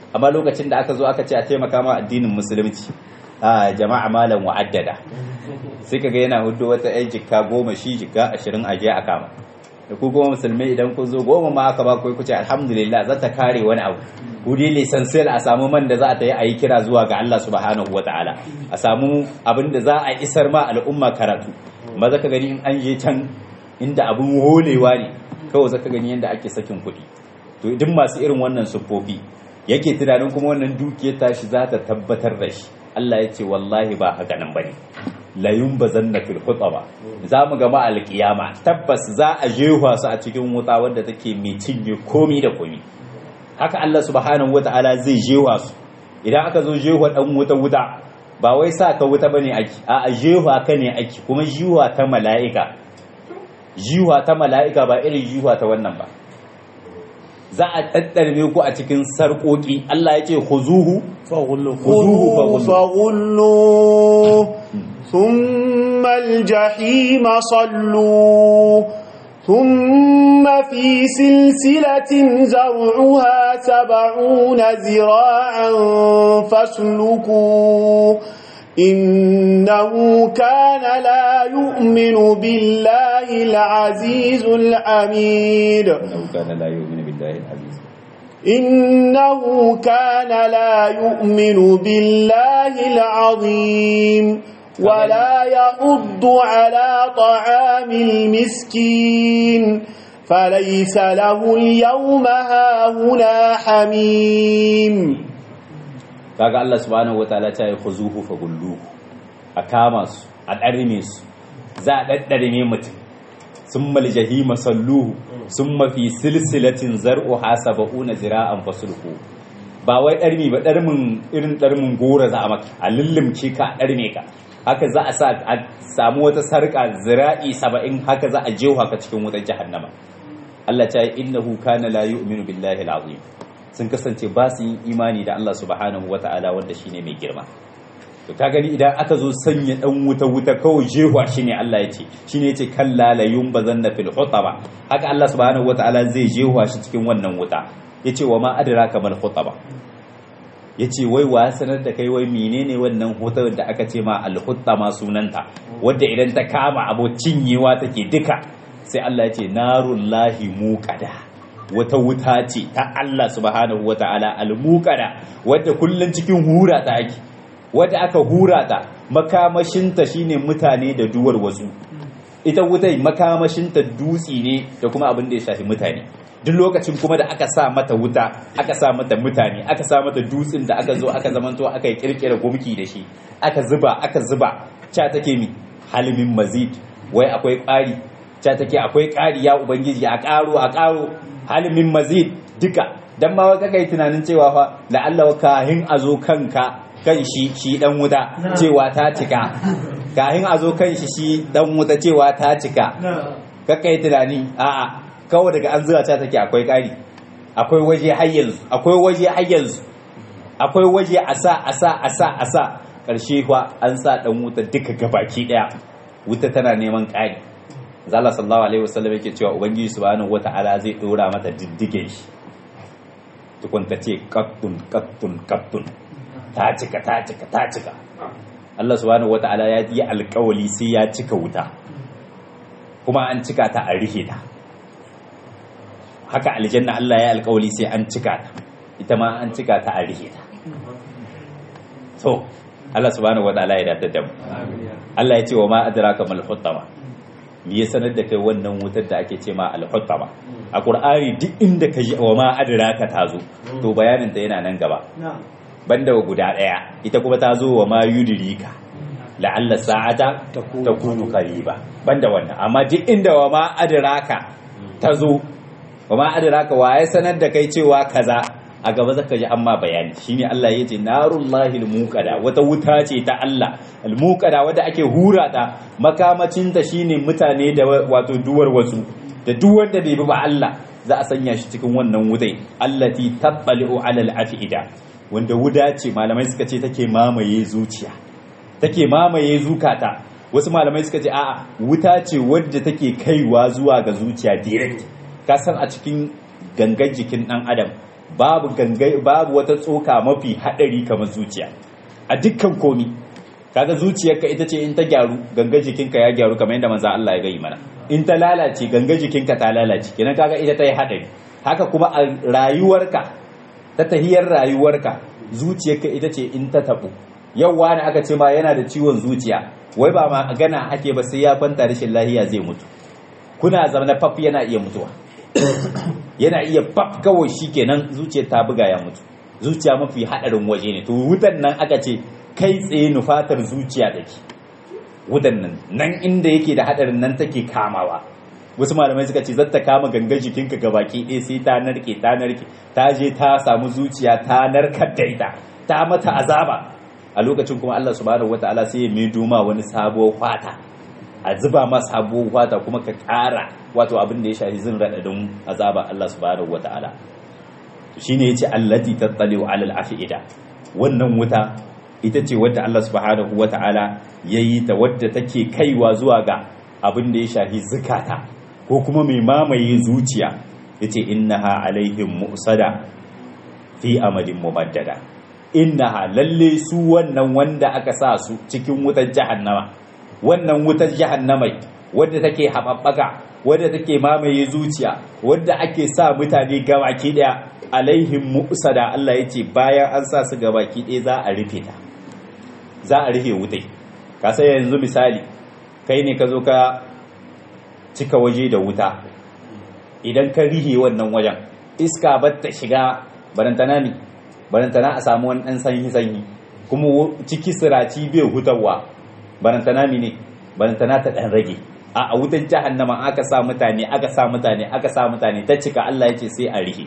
amma lokacin da aka zo aka ce a taimaka ma addinin musulunci a jama'a malam wa'addada sai kaga yana hudu wata yan jikka goma shi jikka ashirin a je a kama da ku kuma musulmai idan kun zo goma ma aka ba ku ku ce alhamdulillah za ta kare wani abu wuri lisansiyar a samu man da za a ta yi a yi kira zuwa ga Allah subhanahu wa ta'ala a samu abin da za a isar ma al'umma karatu maza ka gani in an je can inda abin holewa ne kawai zaka gani yadda ake sakin kuɗi to duk masu irin wannan siffofi yake tunanin kuma wannan dukiyar tashi za ta tabbatar da shi Allah ya ce wallahi ba haka nan bane la yumbazanna fil khutaba za mu gama alkiyama tabbas za a jefa su a cikin wuta wanda take mai cinye komi da komi haka Allah subhanahu wata'ala zai jewa su idan aka zo jewa dan wuta wuta ba wai sa ka wuta bane aki a jewa ka ne aki kuma jiwa ta mala'ika jiwa ta mala'ika ba irin jiwa ta wannan ba za a daddarme ku a cikin sarƙoƙi Allah ya ce khuzuhu خذوه فغلوه ثم الجحيم صلوه ثم في سلسلة زرعها سبعون ذراعا فاسلكوه إنه كان لا يؤمن بالله العزيز الحميد إنه كان لا يؤمن بالله العزيز إنه كان لا يؤمن بالله العظيم ولا يحض على طعام المسكين فليس له اليوم هاهنا حميم kaga Allah subhanahu wataala ta yi khuzuhu fa gulluhu a kama su a ɗarme su za a ɗaɗɗarme mutum sun mal jahima salluhu sun mafi silsilatin zar'u hasaba'una zira'an fasulhu ba wai ɗarmi ba ɗarmin irin ɗarmin gora za a maka a lullumce ka a ɗarme ka haka za a sa a samu wata sarƙa zira'i saba'in haka za a jewa ka cikin wutar jahannama Allah ta yi innahu kana la yu'minu billahi al-azim sun kasance ba su yin imani da Allah subhanahu wata'ala wanda shine mai girma to ka gani idan aka zo sanya dan wuta wuta kawai jewa shine Allah ya ce shine yace kalla la yumbazanna fil hutaba haka Allah subhanahu wata'ala zai jewa shi cikin wannan wuta yace wa ma adraka mal hutaba yace wai wa sanar da kai wai menene wannan hutar da aka ce ma al hutama sunanta wadda idan ta kama abo cinyewa take duka sai Allah ya ce narullahi muqada wata wuta ce ta Allah subhanahu wa ta'ala al-muqada wadda kullun cikin hura ta ake wadda aka hura ta makamashinta shine mutane da duwar wasu ita wutai makamashinta dutsi ne da kuma abin da ya shafi mutane duk lokacin kuma da aka sa mata wuta aka sa mata mutane aka sa mata dutsin da aka zo aka zamanto aka yi kirkira gumki da shi aka zuba aka zuba cha take mi halimin mazid wai akwai ƙari cha take akwai ƙari ya ubangiji a ƙaro a ƙaro halimin mazid duka dan ma waka kai tunanin cewa fa la'alla kahin a zo kanka kan shi shi dan wuta cewa ta cika kahin a zo kan shi shi dan wuta cewa ta cika ka kai tunani a'a kawai daga an zuwa ta take akwai ƙari akwai waje har yanzu akwai waje har yanzu akwai waje a sa a sa a sa a sa ƙarshe fa an sa dan wuta duka gabaki daya wuta tana neman ƙari zala sallallahu alaihi wasallam yake cewa ubangiji subhanahu wata'ala zai dora mata diddige shi tukunta ce qattun qattun qattun ta cika ta cika ta cika Allah subhanahu wata'ala ya yi alƙawali sai ya cika wuta kuma an cika ta a rihe ta haka aljanna Allah ya alƙawali sai an cika ta ita ma an cika ta a rihe ta so Allah subhanahu wata'ala ya dace da mu Allah ya ce wa ma adraka mal hutama me ya sanar da kai wannan wutar da ake ce ma al-hutama a qur'ani duk inda ka ji wa ma adraka ta zo to bayanin ta yana nan gaba banda guda daya ita kuma ta zo wa ma yudrika la'alla sa'ata takunu qariba banda wannan amma duk inda wa ma adraka ta zo wa ma adraka wa ya sanar da kai cewa kaza a gaba zaka ji amma bayani shine Allah yace narullahi almuqada wata wuta ce ta Allah almuqada wadda ake hura ta makamacin ta shine mutane da wato duwar wasu da duk wanda bai bi ba Allah za a sanya shi cikin wannan wutai allati tabbali'u ala al'afida wanda wuda ce malamai suka ce take mamaye zuciya take mamaye zukata wasu malamai suka ce a'a wuta ce wadda take kaiwa zuwa ga zuciya direct ka san a cikin gangan jikin dan adam babu gangai babu wata tsoka mafi hadari kamar zuciya a dukkan komi kaga zuciyarka ita ce in ta gyaru ganga jikinka ya gyaru kamar yadda manzo Allah ya gai mana in ta lalace ganga jikinka ta lalace kenan kaga ita ta yi hadari haka kuma a rayuwarka ta tahiyar rayuwarka zuciyarka ita ce in ta tabu yau wani aka ce ma yana da ciwon zuciya wai ba ma gana ake ba sai ya kwanta rashin lahiya zai mutu kuna zama faf yana iya mutuwa yana iya faf kawai shikenan zuciyar ta buga ya mutu zuciya mafi hadarin waje ne to wutan nan aka ce kai tsaye nufatar zuciya take wutan nan nan inda yake da hadarin nan take kamawa wasu malamai suka ce zata kama gangan jikinka ga baki ɗaya sai ta narke ta narke ta je ta samu zuciya ta narkar da ita ta mata azaba a lokacin kuma Allah subhanahu wataala sai ya mai duma wani sabuwar fata a zuba ma sabuwar fata kuma ka ƙara wato abin da ya shafi zin raɗaɗin azaba Allah subhanahu wataala shine yace allati tattaliu alal afida wannan wuta ita ce wadda Allah subhanahu wataala yayi ta wadda take kaiwa zuwa ga abin da ya shafi zukata ko kuma mai mamaye zuciya yace innaha alaihim mu'sada fi amadin mumaddada innaha lalle su wannan wanda aka sa su cikin wutar jahannama wannan wutar jahannamai wadda take haɓaɓɓaka wadda take mamaye zuciya wadda ake sa mutane gabaki daya alaihim mu'sada Allah yace bayan an sa su gabaki daya za a rufe ta za a rufe wutai ka sai yanzu misali kai ne ka zo ka cika waje da wuta idan ka rihe wannan wajen iska ba ta shiga barantana ne barantana a samu wani ɗan sanyi-sanyi kuma ciki siraci bai hutarwa barantana ne barantana ta ɗan rage a a wutar jahannama aka sa mutane aka sa mutane aka sa mutane ta cika Allah ya ce sai a rihe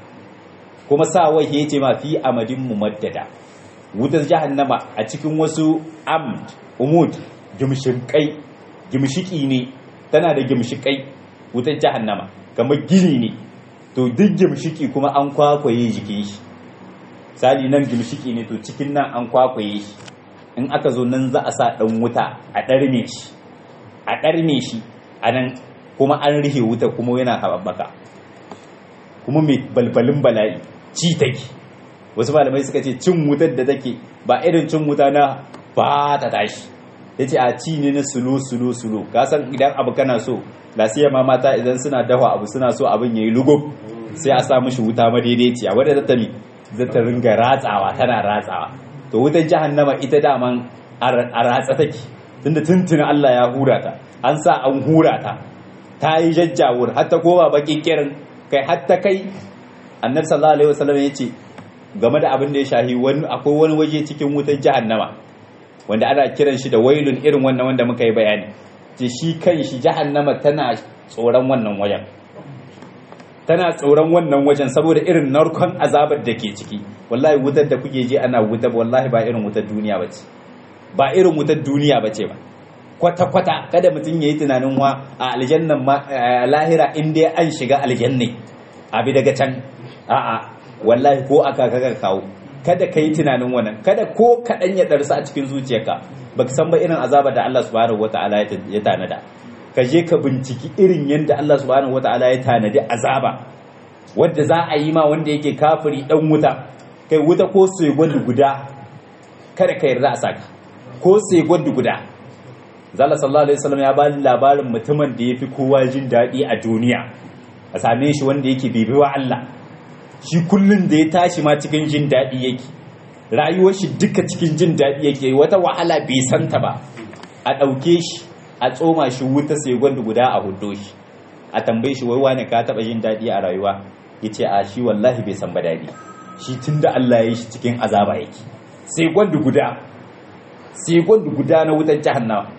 kuma sa wai ya ce ma fi amadin mumaddada wutar jahannama a cikin wasu amd umud gimshikai gimshiki ne tana da gimshikai wutar jahannama kamar gini ne to duk gimshiki kuma an kwakwaye jikin shi sali nan gimshiki ne to cikin nan an kwakwaye shi in aka zo nan za a sa dan wuta a ɗarme shi a ɗarme shi a nan kuma an rihe wuta kuma yana haɓaɓɓaka kuma mai balbalin bala'i ci take wasu malamai suka ce cin wutar da take ba irin cin wuta na ba ta tashi ya ce a ci ne na sulo sulo sulo kasan idan abu kana so lasiya ma mata idan suna dafa abu suna so abin ya yi lugub sai a sa mishi wuta madaidaiciya wadda ta tami zata ringa ratsawa tana ratsawa to wutar jahannama ita daman a ratsa take tunda tuntuna Allah ya hura ta an sa an hura ta ta yi jajjawur hatta kowa bakin kirin kai hatta kai annabi sallallahu alaihi wasallam ya ce game da abin da ya shahi wani akwai wani waje cikin wutar jahannama wanda ana kiran shi da wailun irin wannan wanda muka yi bayani ce shi kan shi jahannama tana tsoron wannan wajen tana tsoron wannan wajen saboda irin narkon azabar da ke ciki wallahi wutar da kuke je ana wutar wallahi ba irin wutar duniya ba ce ba irin wutar duniya ba ce ba kwata-kwata kada mutum ya yi tunanin wa a aljannan lahira in dai an shiga aljanne abi daga can a'a wallahi ko aka kaga kawo kada ka yi tunanin wannan kada ko kaɗan ya ɗarsa a cikin zuciyarka baka san ba irin azaba da Allah subhanahu wata'ala ya tanada ka je ka binciki irin yadda Allah subhanahu wata'ala ya tanadi azaba wadda za a yi ma wanda yake kafiri dan wuta kai wuta ko sai guda kada ka yarda a saka ko sai guda zalla sallallahu alaihi wasallam ya bani labarin mutumin da yafi kowa jin daɗi a duniya a same shi wanda yake bibiwa Allah shi kullun da ya tashi ma cikin jin daɗi yake rayuwar shi duka cikin jin daɗi yake wata wahala bai santa ba a ɗauke shi a tsoma shi wuta sai gwanda guda a hudo shi a tambaye shi wai wane ka taɓa jin daɗi a rayuwa ya ce a shi wallahi bai san ba daɗi shi tun da Allah ya yi shi cikin azaba yake sai gwanda guda sai gwanda guda na wutar jahannama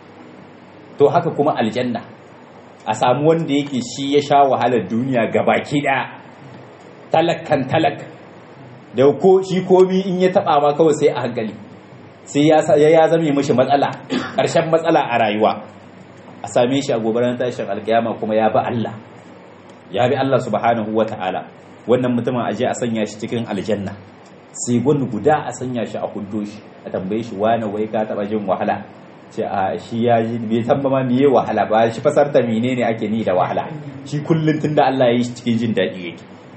to haka kuma aljanna a samu wanda yake shi ya sha wahalar duniya gabaki ɗaya talakkan talak da ko shi komi in ya taba ma kawai sai a hankali sai ya ya zame mishi matsala ƙarshen matsala a rayuwa a same shi a gobarar tashin alkiyama kuma ya bi Allah ya bi Allah subhanahu wa ta'ala wannan mutumin aje a sanya shi cikin aljanna sai gwani guda a sanya shi a hudo shi a tambaye shi wane wai ka taba jin wahala ce a shi ya ji bai san ba ma miye wahala ba shi fasarta menene ake ni da wahala shi kullun tunda Allah ya yi shi cikin jin daɗi yake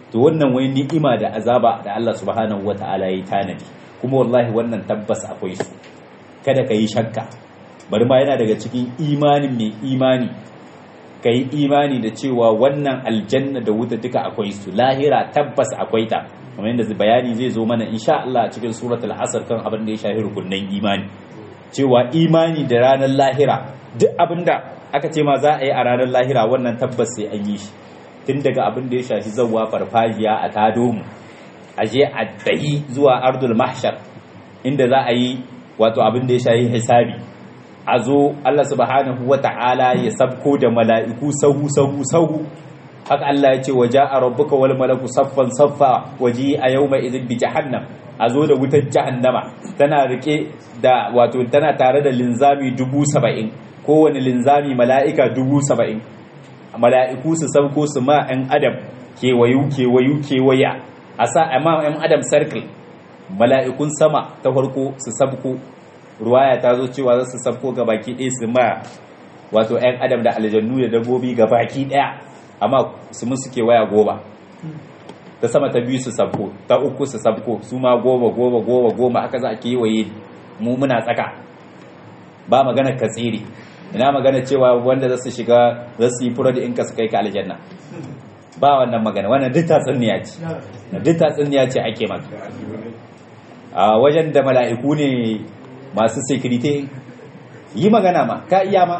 to wannan wani ni'ima da azaba da Allah subhanahu wata'ala ya tanadi kuma wallahi wannan tabbas akwai su kada ka yi shakka bari ma yana daga cikin imanin mai imani ka yi imani da cewa wannan aljanna da wuta duka akwai su lahira tabbas akwai ta kamar yadda bayani zai zo mana insha Allah a cikin suratul asr kan abin da ya shafi rukunnan imani cewa imani da ranar lahira duk abinda aka ce ma za a yi a ranar lahira wannan tabbas sai an yi shi tun daga abin da ya shafi zawwa farfajiya a tado mu a je a dahi zuwa ardul mahshar inda za a yi wato abin da ya shafi hisabi a zo Allah subhanahu wa ta'ala ya sabko da mala'iku sahu sahu sahu haka Allah ya ce wa ja'a rabbuka wal malaku saffan saffa waji a yawma idin bi jahannam a zo da wutar jahannama tana rike da wato tana tare da linzami dubu saba'in kowane linzami mala'ika dubu saba'in mala'iku su sauko su ma 'yan adam kewayu kewayu kewaya a sa a ma 'yan adam circle mala'ikun sama ta farko su sabko ruwaya ta zo cewa za su sabko ga baki ɗaya su ma wato 'yan adam da aljannu da dabbobi ga baki ɗaya amma su musu kewaya goma ta sama ta biyu su sabko ta uku su sabko su ma goma goma goma goma haka za a kewaye mu muna tsaka ba magana ka tsere ina magana cewa wanda za su shiga za su yi fura da inka su kai ka aljanna ba wannan magana wannan duk tatsuniya ce duk tatsuniya ce ake maka a wajen da mala'iku ne masu security yi magana ma ka iya ma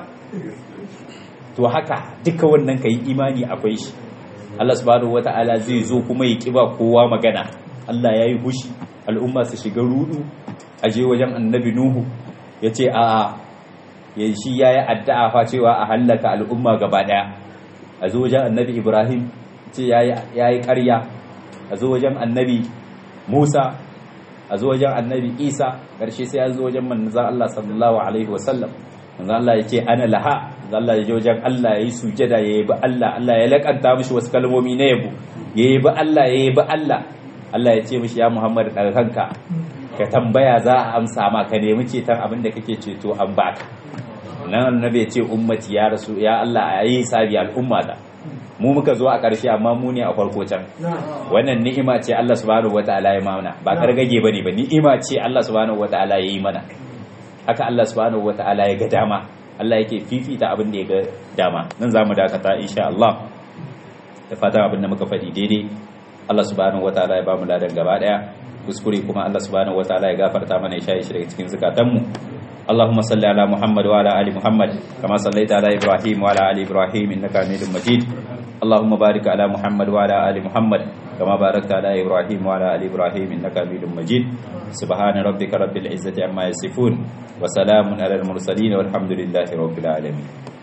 to haka duka wannan ka yi imani akwai shi Allah subhanahu wata'ala zai zo kuma ya kiba kowa magana Allah ya yi hushi al'umma su shiga rudu a je wajen annabi nuhu ya ce a ya shi ya yi addu'a fa cewa a hallaka al'umma gaba daya a zo wajen annabi ibrahim ce ya yi karya a zo wajen annabi musa a zo wajen annabi isa ƙarshe sai ya zo wajen manzan Allah sallallahu alaihi wasallam manzan Allah ya ce ana laha manzan Allah ya je wajen Allah ya yi sujada ya yabi Allah Allah ya lakanta mishi wasu kalmomi na yabo ya yabi Allah ya yabi Allah Allah ya ce mishi ya Muhammad daga kanka ka tambaya za a amsa ma ka nemi ceton abin da kake ceto an baka nan annabi ya ce ummati ya rasu ya Allah a yi sabi al'umma da mu muka zo a ƙarshe amma mu ne a farko can wannan ni'ima ce Allah subhanahu wataala ya mana ba kargage bane ba ni'ima ce Allah subhanahu wataala ya yi mana haka Allah subhanahu wataala ya ga dama Allah yake fifita abin da ya ga dama nan zamu dakata insha Allah da fatan abin da muka faɗi daidai Allah subhanahu wataala ya ba mu ladan gaba daya kuskure kuma Allah subhanahu wataala ya gafarta mana ya shaye shi daga cikin zukatanmu اللهم صل على محمد وعلى ال محمد كما صليت على ابراهيم وعلى ال ابراهيم انك حميد مجيد اللهم بارك على محمد وعلى ال محمد كما باركت على ابراهيم وعلى ال ابراهيم انك حميد مجيد سبحان ربك رب العزه عما يصفون وسلام على المرسلين والحمد لله رب العالمين